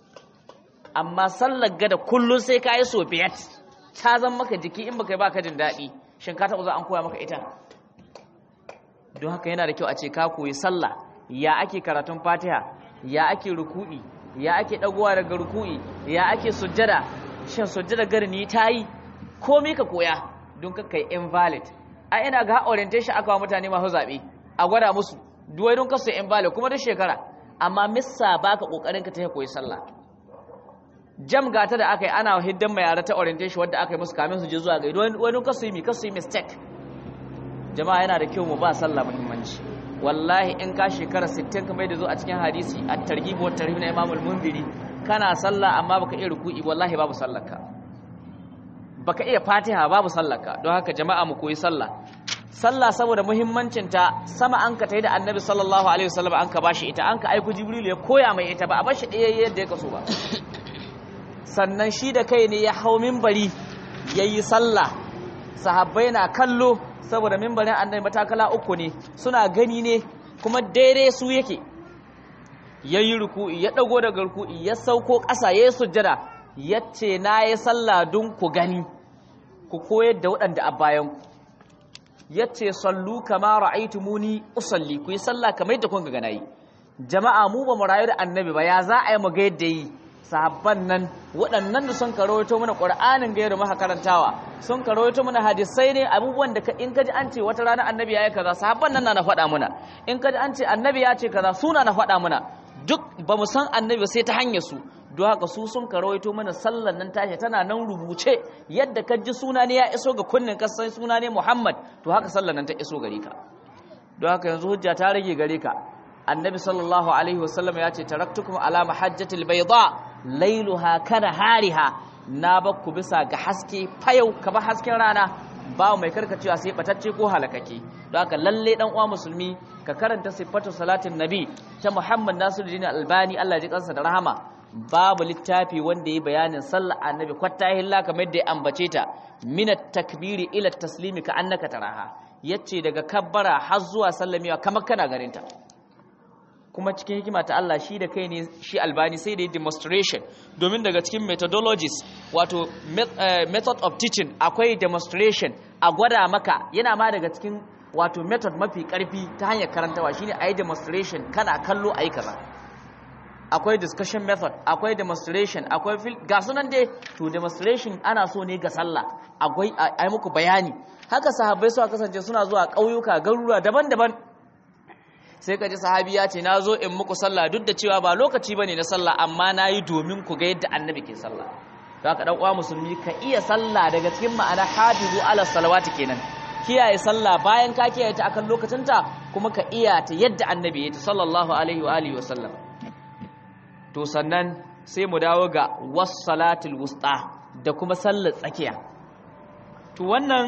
amma sallar gada kullum sai ka yi so biyat ta zan maka jiki in baka yi baka jin daɗi shin ka taɓa za an koya maka ita don haka yana da kyau a ce ka koyi sallah ya ake karatun fatiha ya ake ruku'i ya ake ɗagowa daga ruku'i ya ake sujjada shin sujjada gari ni ta yi komai ka koya don ka kai invalid a ina ga orientation aka wa mutane masu zaɓe a gwada musu duwai don kasu invalid kuma duk shekara amma missa baka kokarin ka ta koyi sallah jam gata da aka yi ana hiddan mai yara ta orientation wadda aka yi musu kamin su je zuwa gaido wani kasu yi mi kasu yi mistake jama'a yana da kyau mu ba sallah muhimmanci wallahi in ka shekara 60 kamar da zo a cikin hadisi at targhib wa tarhib na imam al-munziri kana sallah amma baka iya ruku'i wallahi babu sallarka baka iya fatiha babu sallarka don haka jama'a mu koyi sallah sallah saboda muhimmancin ta sama an ka tayi da annabi sallallahu alaihi wasallam an ka bashi ita an ka aiko jibril ya koya mai ita ba a bashi ɗaya yadda ya kaso ba sannan shi da kai ne ya hau minbari yayi sallah sahabbai na kallo saboda mimbarin annabi matakala uku ne suna gani ne kuma daidai su yake yayi ruku'i ya dago daga ruku'i ya sauko ƙasa yayi sujjada yace na yi sallah don ku gani ku koyar da waɗanda a bayan ku yace sallu kama ra'aytumuni usalli ku yi sallah kamar yadda kun ga nayi jama'a mu ba mu rayu da annabi ba ya za a yi mu ga yadda yi sahabban nan waɗannan da sun karoto mana ƙur'anin gairu maka karantawa sun karoto mana hadisai ne abubuwan da in kaji an ce wata rana annabi ya yi kaza sahabban nan na na faɗa mana in kaji an ce annabi ya ce kaza suna na faɗa mana duk ba mu san annabi sai ta hanyar su don haka su sun karoto mana sallan nan tashi tana nan rubuce yadda ka ji suna ne ya iso ga kunnen ka sai suna ne Muhammad to haka sallan nan ta iso gare ka don haka yanzu hujja ta rage gare ka annabi sallallahu alaihi wasallam ya ce taraktukum ala mahajjatil bayda lailuha kana hariha na bakku bisa ga haske fayau kaba hasken rana ba mai karkacewa sai batacce ko halakake don haka lalle dan uwa musulmi ka karanta sifatu salatin nabi ta Muhammad Nasiruddin Albani Allah ya ji kansa da rahama babu littafi wanda ya bayanin sallar annabi kwattahilla kamar yadda ya ambace ta minat takbiri ila taslimi ka annaka taraha yace daga kabbara har zuwa sallamewa kamar kana ganin ta kuma cikin hikima ta Allah shi da kai ne shi albani sai da demonstration domin daga cikin methodologies wato method of teaching akwai demonstration a gwada maka yana ma daga cikin wato method mafi karfi ta hanyar karantawa shine ayi demonstration kana kallo ayi kaza akwai discussion method akwai demonstration akwai ga sunan dai to demonstration ana so ne ga sallah akwai ayi muku bayani haka sahabbai suka kasance suna zuwa ƙauyuka garuruwa daban-daban sai ka ji sahabi ya ce na zo in muku sallah duk da cewa ba lokaci bane na sallah amma na yi domin ku ga yadda annabi ke sallah za ka uwa musulmi ka iya sallah daga cikin ma'ana hafizu ala salawati kenan kiyaye sallah bayan ka kiyaye ta akan lokacinta kuma ka iya ta yadda annabi ya ta sallallahu alaihi wa alihi wa sallam to sannan sai mu dawo ga was salatul wusta da kuma sallar tsakiya to wannan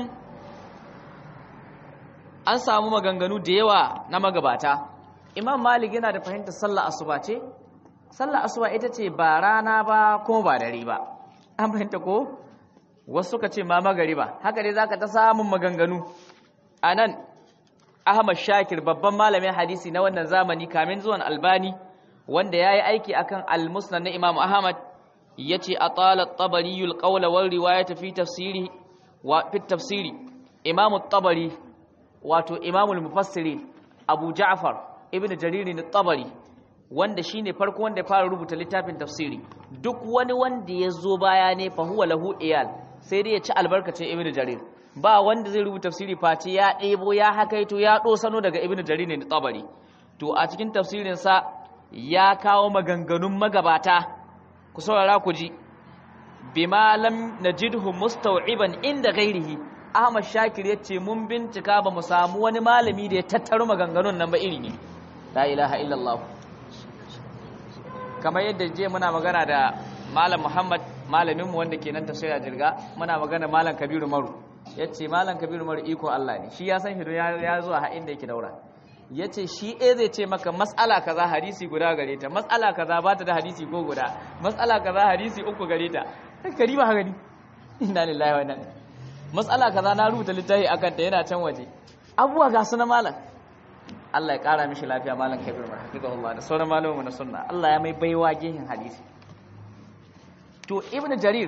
an samu maganganu da yawa na magabata imam malik yana da fahimtar sallah asuba ce sallah asuba ita ce ba rana ba kuma ba dare ba an fahimta ko wasu suka ce ma magari ba haka dai zaka ta samun maganganu anan ahmad shakir babban malamin hadisi na wannan zamani kamin zuwan albani wanda ya yi aiki akan al-musnad na imam ahmad ya ce a talar tabari yulƙaula wal riwaya fi tafsiri wa fi tafsiri imam tabari wato imamul mufassiri abu ja'far ibn jariri na tabari wanda shine farko wanda ya fara rubuta littafin tafsiri duk wani wanda ya zo baya ne fa huwa lahu iyal sai dai ya ci albarkacin ibn jarir ba wanda zai rubuta tafsiri face ya ɗebo ya hakaito ya ɗosano daga ibn jarir na tabari to a cikin tafsirin sa ya kawo maganganun magabata ku saurara ku ji bima lam najidhu mustaw'iban inda ghairihi Ahmad Shakir ya ce mun bincika ba mu samu wani malami da ya tattaro maganganun nan ba iri ne la ilaha illallah kamar yadda je muna magana da malam Muhammad malaminmu wanda ke nan tafsira jirga muna magana malam Kabiru Maru yace malam kabiru mar iko Allah ne shi ya san shi ya ya zuwa har inda yake daura yace shi eh zai ce maka mas'ala kaza hadisi guda gare ta mas'ala kaza ba ta da hadisi ko guda mas'ala kaza hadisi uku gare ta kari ba gani inna lillahi wa inna ilaihi mas'ala kaza na rubuta littafi akan ta yana can waje abuwa ga su na malam Allah ya kara mishi lafiya malam kabir mar hafizahullah da sauran malamu na sunna Allah ya mai baiwa gehin hadisi to ibnu jarir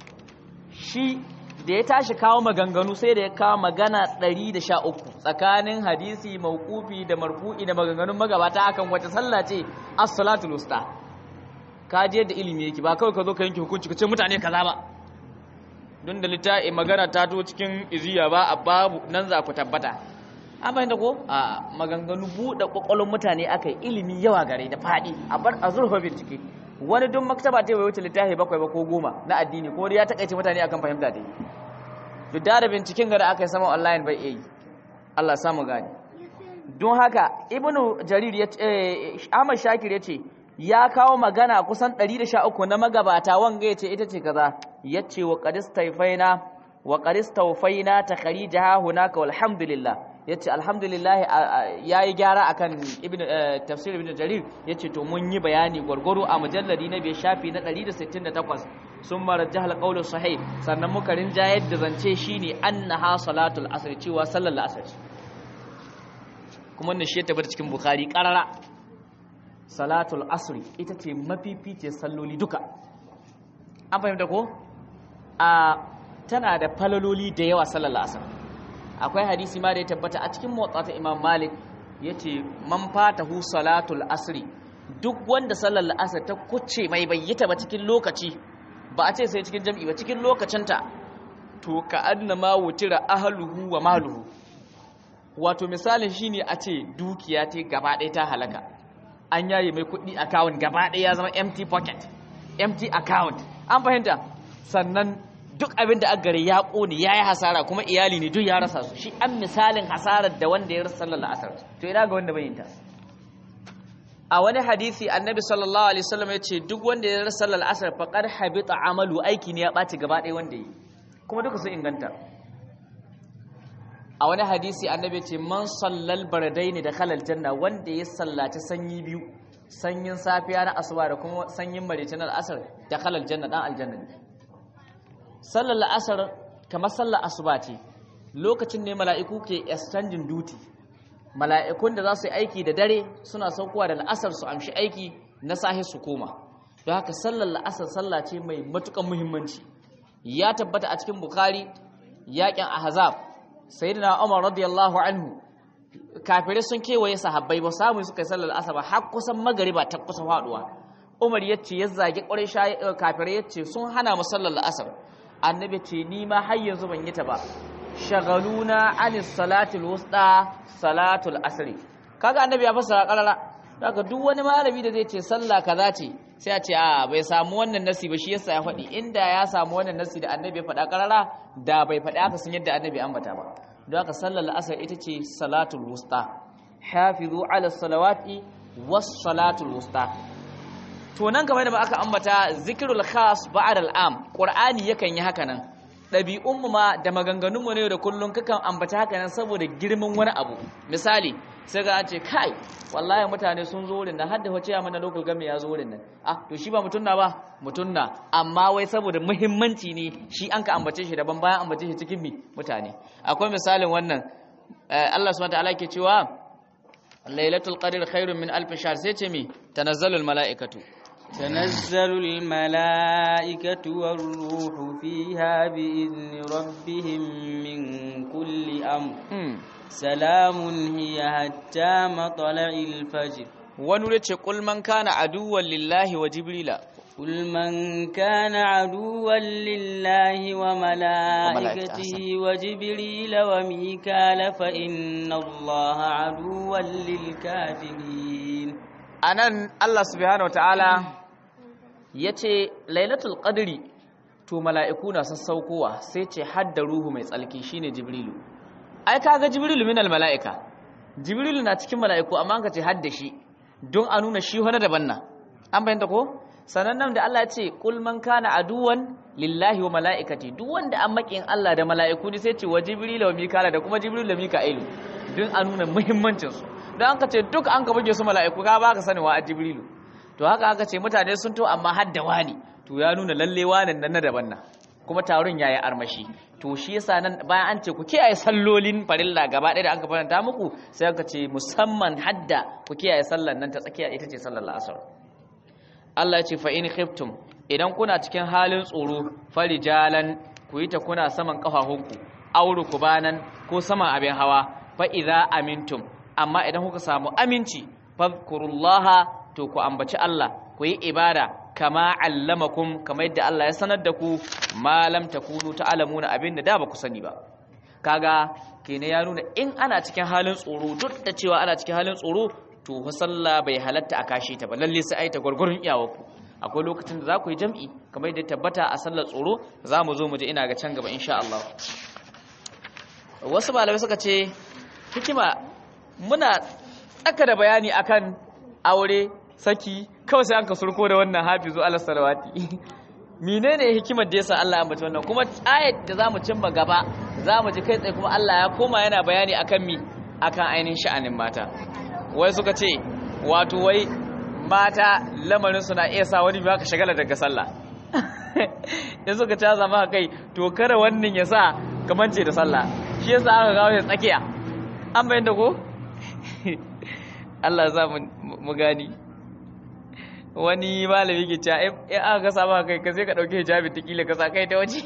shi da ya tashi kawo maganganu sai da ya kawo magana 113 tsakanin hadisi mauqufi da marfu'i da maganganun magabata akan wata sallah ce as-salatul wusta ka je da ilimi yake ba kawai ka zo ka yanke hukunci ka ce mutane kaza ba don da littafi magana ta to cikin iziya ba a babu nan za ku tabbata an fahimta ko a maganganu buɗe ƙwaƙwalon mutane aka yi ilimi yawa gare da faɗi a bar a zurfa bincike wani don maktaba ta wuce littafi bakwai ba ko goma na addini ko ya takaice mutane akan fahimta ta duk da binciken gada aka yi sama online bai iya yi Allah samu gani don haka ibnu jarir ya ce Ahmad Shakir ya ce ya kawo magana kusan 113 na magabata wanga ya ce ita ce kaza ya ce wa qadistaifaina wa qadistawfaina takharijaha hunaka walhamdulillah yace alhamdulillah yayi gyara akan ibnu tafsir ibnu jarir yace to mun yi bayani gwargwaro a mujalladi na bai shafi na 168 sun marajjah alqawlu sahih sannan muka rinjayar da zance shine annaha salatul asr cewa sallar asr kuma wannan shi ya tabbata cikin bukhari qarara salatul asr ita ce mafificiyar salloli duka an fahimta ko a tana da falaloli da yawa sallar asr akwai hadisi ma da ya tabbata a cikin motsa ta imam malik ya ce man fatahu salatul asri duk wanda sallar la'asar ta kuce mai bayyata ba cikin lokaci ba a ce sai cikin jam'i ba cikin lokacinta to ka adna ma wutira ahluhu wa maluhu wato misalin shine a ce dukiya ta gaba ɗaya ta halaka an yaye mai kuɗi account gaba ɗaya ya zama empty pocket empty account an fahimta sannan duk abin da aka gare ya ƙone ya yi hasara kuma iyali ne duk ya rasa su shi an misalin hasarar da wanda ya rasa sallar la'asar to ina ga wanda bai yin ta a wani hadisi annabi sallallahu alaihi wasallam ya ce duk wanda ya rasa sallar la'asar faqad habita amalu aiki ne ya ɓaci gaba ɗaya wanda yi kuma duka sun inganta a wani hadisi annabi ya ce man sallal bardaini da khalal janna wanda ya sallaci sanyi biyu sanyin safiya na asuba da kuma sanyin maraice na al'asar da khalal janna dan aljanna ne sallar la'asar kamar sallar asuba ce lokacin ne mala'iku ke exchanging duty mala'ikun da za su yi aiki da dare suna saukowa da la'asar su amshi aiki na sahi su koma don haka sallar la'asar sallah ce mai matukan muhimmanci ya tabbata a cikin bukari yakin ahzab sayyidina umar radiyallahu anhu kafirai sun kewaye sahabbai ba samu suka yi sallar la'asar ba har kusan magariba ta kusa faduwa umar yace ya zage ƙwarai kafirai yace sun hana mu sallar la'asar annabi ce ni ma har yanzu ban yi ta ba shagaluna anis salatul wusta salatul asri kaga annabi ya fassara karara daga duk wani malami da zai ce sallah kaza ce sai a ce a bai samu wannan nasi ba shi yasa ya faɗi inda ya samu wannan nasi da annabi ya faɗa karara da bai faɗi aka sun yadda annabi ambata ba don haka sallar asar ita ce salatul wusta hafizu ala salawati was salatul wusta to nan kamar da aka ambata zikirul khas ba'd al'am qur'ani yakan yi haka nan dabi'un mu ma da maganganun mu ne da kullun kakan ambata haka nan saboda girman wani abu misali sai ga an ce kai wallahi mutane sun zo wurin nan har da wace mana local game ya zo wurin nan ah to shi ba mutunna ba mutunna amma wai saboda muhimmanci ne shi an ka ambace shi daban bayan ambace shi cikin mi mutane akwai misalin wannan Allah subhanahu wa ta'ala ke cewa lailatul qadr khairun min alf shahr sai ce mi tanazzalul mala'ikatu تنزل الملائكة والروح فيها بإذن ربهم من كل أمر سلام هي حتى مطلع الفجر ونريد قل من كان عدوا لله وجبريل قل من كان عدوا لله وملائكته وجبريل وميكال فإن الله عدوا للكافرين anan Allah subhanahu wataala yace lailatul qadri to mala'iku na sassaukowa sai ce hadda ruhu mai tsalki shine jibrilu ai kaga jibrilu minal mala'ika jibrilu na cikin mala'iku amma an ka ce hadda shi don a nuna shi wani daban na an bayyana ko sannan nan da Allah ya ce qul man kana aduwan lillahi wa mala'ikati duk wanda an makin Allah da mala'iku ne sai ce wa jibril wa mikala da kuma jibril da mika'ilu don a nuna muhimmancin su dan aka ce duk an ka buge su mala'iku ka baka sani wa jibrilu to haka aka ce mutane sun to amma hadda wani to ya nuna lalle wanan nan na daban nan kuma taron yayi armashi to shi yasa nan bayan an ce ku kiyaye sallolin farilla gaba ɗaya da aka faranta muku sai aka ce musamman hadda ku kiyaye sallan nan ta tsakiya ita ce sallar la'asar Allah ya ce fa in khiftum idan kuna cikin halin tsoro farijalan ku yi ta kuna saman kafafunku auru kubanan ko saman abin hawa fa idza amintum amma idan kuka samu aminci fadhkurullaha to ku ambaci Allah ku yi ibada kama allamakum kamar yadda Allah ya sanar da ku ma lam takunu ta'lamuna abinda da ba ku sani ba kaga kene ya nuna in ana cikin halin tsoro duk da cewa ana cikin halin tsoro to fa sallah bai halatta a kashe ta ba lalle sai ai ta gurgurun iyawarku akwai lokacin da za ku yi jam'i kamar yadda tabbata a sallar tsoro za mu zo mu je ina ga can gaba insha Allah wasu malamai suka ce hikima muna tsaka da bayani akan aure saki kawai sai an ka surko da wannan hafizu ala salawati menene hikimar da yasa Allah ya ambaci wannan kuma ayat da zamu cimma gaba zamu ji kai tsaye kuma Allah ya koma yana bayani akan mi akan ainihin sha'anin mata wai suka ce wato wai mata lamarin suna iya sa wani ba ka shagala daga sallah in suka ta zama kai to kare wannan ya sa kamance da sallah shi yasa aka gawo ya tsakiya an bayan da ko Allah za mu gani wani malami ke cewa in aka kasa maka kai ka sai ka dauke hijabi ta kila ka sa kai ta waje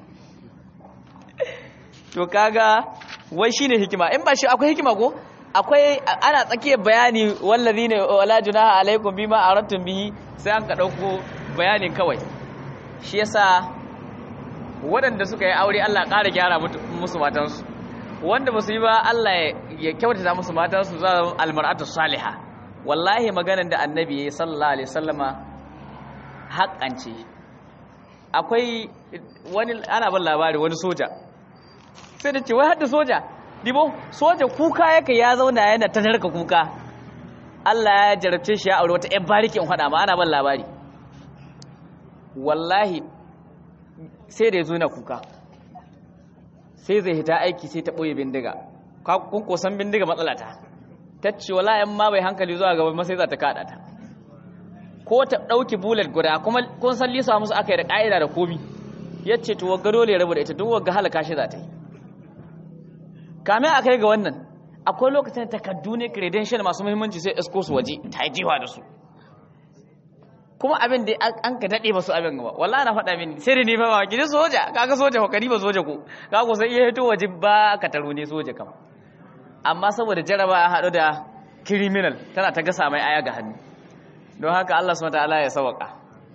to kaga wai shine hikima in ba shi akwai hikima ko akwai ana tsakiyar bayani wallazi ne wala junaha alaikum bima aradtum bihi sai an ka dauko bayanin kawai shi yasa waɗanda suka yi aure Allah ƙara gyara musu matansu wanda ba su yi ba Allah ya kyautata musu matansu za su almar'atu salihah wallahi maganar da annabi ya yi sallallahu alaihi sallama haƙance akwai wani ana ban labari wani soja sai da ce wai hadda soja dibo soja kuka yake ya zauna yana ta narka kuka Allah ya jarabce shi ya aure wata ƴan bariki in faɗa ma ana ban labari wallahi sai da ya zo na kuka sai zai hita aiki sai ta ɓoye bindiga kun kosan bindiga matsala ta ta ce wala yan ma bai hankali zuwa gaba masai za ta kada ta ko ta dauki bullet guda kuma kun san lisa musu aka yi da ka'ida da komi yace to wagga dole ya rabu da ita duk wagga halaka shi za ta yi kame a kai ga wannan akwai lokacin takaddu ne credential masu muhimmanci sai isko su waje ta yi jiwa da su kuma abin da an ka dade basu abin gaba wallahi na faɗa mini sai da ni fa ba gidi soja kaga soja ko kari ba soja ko kaga ko sai iya hito waje ba ka taro ne soja kama amma saboda jaraba ya haɗu da criminal tana ta gasa mai aya ga hannu don haka Allah subhanahu wataala ya sawaka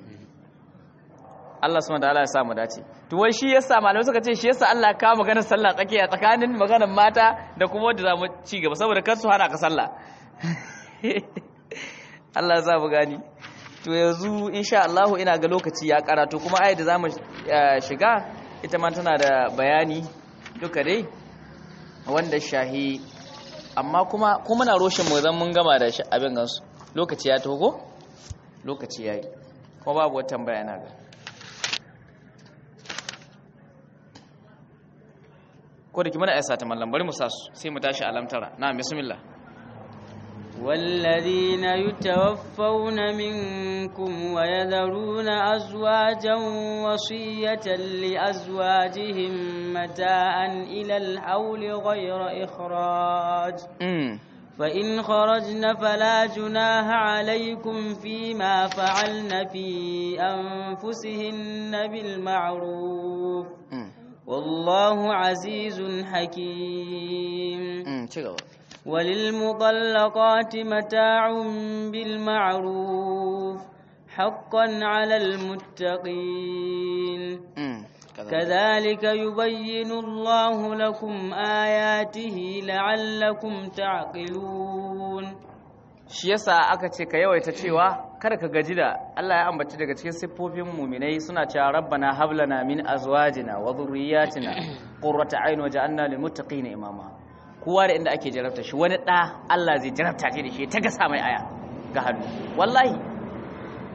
Allah subhanahu wataala ya samu dace to wai shi yasa malamai suka ce shi yasa Allah ka maganar sallah tsakiya tsakanin maganar mata da kuma wanda zamu ci gaba saboda kar su hana ka sallah Allah ya sa mu gani to yanzu insha Allah ina ga lokaci ya karatu kuma ayat da zamu shiga ita ma tana da bayani duka dai wanda shahi amma kuma kuma na roshin mu zan mun gama da shi abin gansu lokaci ya togo lokaci yayi kuma babu wata tambaya na ga ko da ki mana aisa ta mallam bari mu sa su sai mu tashi alamtara na bismillah والذين يتوفون منكم ويذرون أزواجا وصية لأزواجهم متاعا إلى الحول غير إخراج فإن خرجن فلا جناح عليكم فيما فعلن في أنفسهن بالمعروف والله عزيز حكيم وللمطلقات متاع بالمعروف حقا على المتقين كذلك يبين الله لكم آياته لعلكم تعقلون shi yasa aka ce ka yawaita cewa kada ka gaji da Allah ya ambaci daga cikin siffofin muminai suna cewa rabbana hablana min azwajina wa dhurriyyatina qurrata a'yun waj'alna lil muttaqina imama kowa da inda ake jarabta shi wani ɗa Allah zai jarabta shi da shi ta gasa mai aya ga hannu wallahi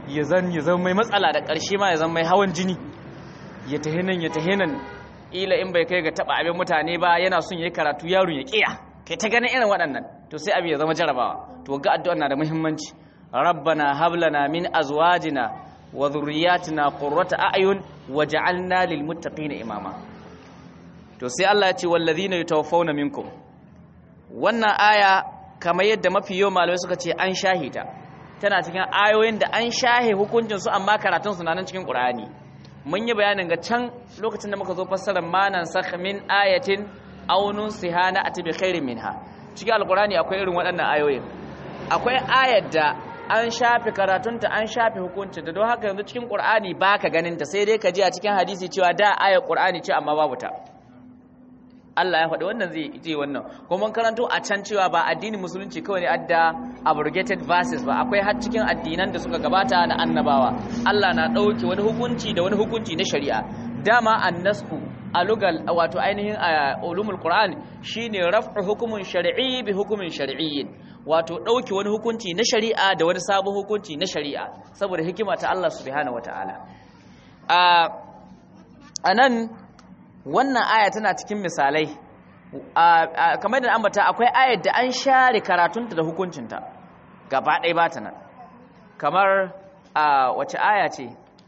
ya zan ya zama mai matsala da ƙarshe ma ya zama mai hawan jini ya tahi nan ya tahi nan ila in bai kai ga taba abin mutane ba yana son yayi karatu yaron ya kiya kai ta ganin irin waɗannan to sai abin ya zama jarabawa to ga addu'a na da muhimmanci rabbana hab lana min azwajina wa dhurriyyatina qurrata a'yun waj'alna lil muttaqina imama to sai Allah ya ce wallazina yatawaffawna minkum wannan aya kamar yadda mafi yawan malamai suka ce an shahita tana cikin ayoyin da an shahe hukuncin su amma karatun su na nan cikin Qur'ani mun yi bayanin ga can lokacin da muka zo fassarar manan sakh min ayatin aw nunsihana ati bi khairin minha cikin alqur'ani akwai irin waɗannan ayoyin akwai ayar da an shafe karatunta an shafe hukuncin da don haka yanzu cikin Qur'ani baka ganin ta sai dai ka ji a cikin hadisi cewa da ayar Qur'ani ce amma babu ta Allah ya faɗi wannan zai ce wannan kuma mun karanto a can cewa ba addinin musulunci kawai ne adda abrogated verses ba akwai har cikin addinan da suka gabata na annabawa Allah na ɗauke wani hukunci da wani hukunci na shari'a dama annasku a lugal wato ainihin a ulumul qur'an shine raf'u hukumin shar'i bi hukumin shar'iyyin wato ɗauke wani hukunci na shari'a da wani sabon hukunci na shari'a saboda hikima ta Allah subhanahu wataala a anan wannan aya tana cikin misalai kamar da ambata akwai ayar da an share karatunta da hukuncinta gaba ɗaya ba ta nan kamar wace aya ce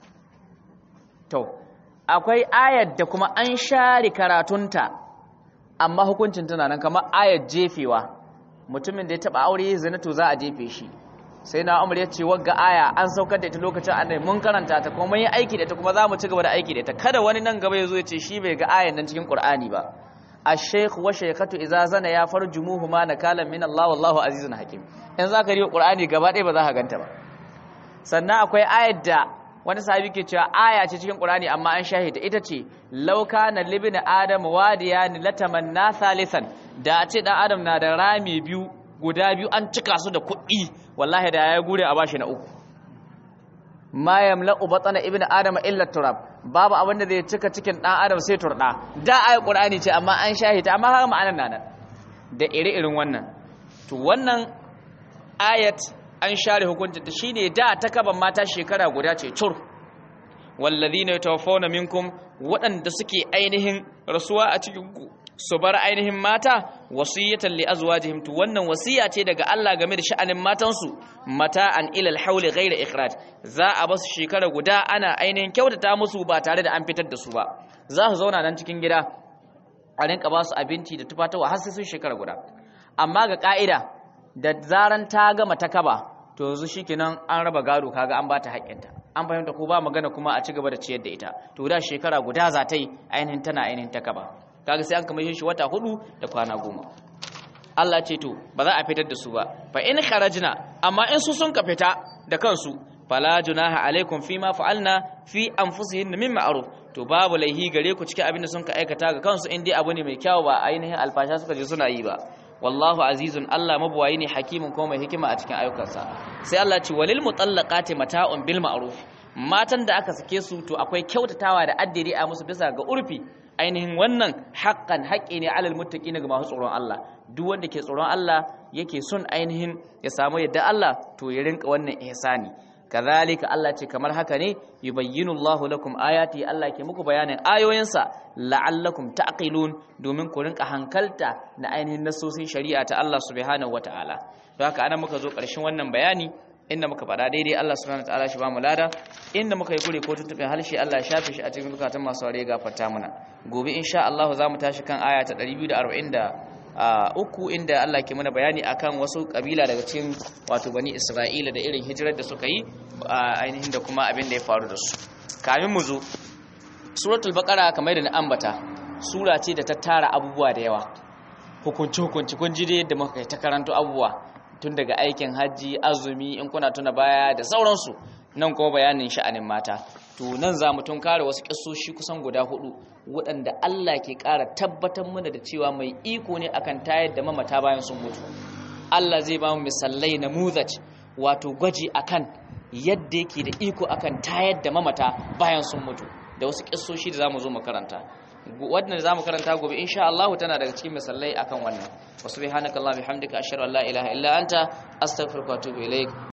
to akwai ayar da kuma an share karatunta amma hukuncinta na nan kamar ayar jefewa mutumin da ya taɓa aure zina to za a jefe shi sai na umar ya ce wagga aya an saukar da ita lokacin annabi mun karanta ta kuma mun yi aiki da ita kuma za mu ci gaba da aiki da ita kada wani nan gaba ya zo ya ce shi bai ga ayan nan cikin qur'ani ba ash-shaykh wa shaykhatu idza zana ya farjumuhuma nakalan min Allah wallahu azizun hakim in zaka riyo qur'ani gaba ɗaya ba za ka ganta ba sannan akwai ayar da wani sahabi ke cewa aya ce cikin qur'ani amma an shahida ita ce law kana libni adam wadiyan latamanna thalithan da a ce dan adam na da rami biyu guda biyu an cika su da kuɗi wallahi da ya gure a bashi na uku ma yamla'u batana ibnu adama illa turab babu abin da zai cika cikin dan adam sai turda da ayi qur'ani ce amma an shahita amma haka ma'anar nan da ire-irin wannan to wannan ayat an share hukunta ta shine da ta kaban mata shekara guda ce cur wallazina yatawaffawna minkum waɗanda suke ainihin rasuwa a cikin ku su bar ainihin mata wasiyatan li azwajihim to wannan wasiya ce daga Allah game da sha'anin matansu mata'an ila al-hawl ghayra ikhraj za a basu shekara guda ana ainihin kyautata musu ba tare da an fitar da su ba za su zauna nan cikin gida a rinka ba su abinci da tufatawa har sai sun shekara guda amma ga ka'ida da zaran ta gama ta kaba to yanzu shikenan an raba gado kaga an bata haƙƙinta an fahimta ko ba magana kuma a ci gaba da ciyar da ita to da shekara guda za ta yi ainihin tana ainihin ta kaba kaga sai an kama shi wata hudu da kwana goma Allah ce to ba za a fitar da su ba fa in kharajna amma in su sun ka fita da kansu fala junaha alaikum fima fa'alna fi anfusihin min ma'ruf to babu laihi gare ku cikin abin da sun ka aikata ga kansu in dai abu ne mai kyau ba ainihin alfasha suka je suna yi ba wallahu azizun Allah mabuwayi ne hakimin kuma mai hikima a cikin ayyukansa sai Allah ce walil mutallaqati mata'un bil ma'ruf matan da aka sake su to akwai kyautatawa da addiri a musu bisa ga urfi ainihin wannan haƙƙan haƙƙi ne alal muttaqina ga masu tsoron Allah duk wanda ke tsoron Allah yake son ainihin ya samu yadda Allah to ya rinka wannan ihsani kazalika Allah ce kamar haka ne yubayyinu Allahu lakum ayati Allah ke muku bayanin ayoyinsa la'allakum ta'qilun domin ku rinka hankalta na ainihin nasosin shari'a ta Allah subhanahu wataala don haka ana muka zo ƙarshen wannan bayani inda muka faɗa daidai Allah subhanahu wataala shi ba mu lada inda muka yi kure ko tuntuɓin harshe Allah ya shafe shi a cikin zukatan masu aure gafarta mana gobe insha Allah za mu tashi kan aya ta 243 inda Allah ke mana bayani akan wasu kabila daga cikin wato bani Isra'ila da irin hijirar da suka yi ainihin da kuma abin da ya faru da su kamin mu zo suratul baqara kamar da na ambata sura ce da ta tara abubuwa da yawa hukunci hukunci kun ji da yadda muka ta karanto abubuwa tun daga aikin hajji azumi in kuna tuna baya da sauransu nan kuma bayanin sha'anin mata to nan za mu tun kare wasu kissoshi kusan guda hudu waɗanda Allah ke ƙara tabbatar mana da cewa mai iko ne akan tayar da mamata bayan sun mutu Allah zai ba mu misalai na muzaj wato gwaji akan yadda yake da iko akan tayar da mamata bayan sun mutu da wasu kissoshi da zamu zo mu karanta wannan zamu karanta gobe insha Allah tana daga cikin misalai akan wannan wa subhanakallahumma bihamdika ashhadu an la ilaha illa anta astaghfiruka wa atubu ilaik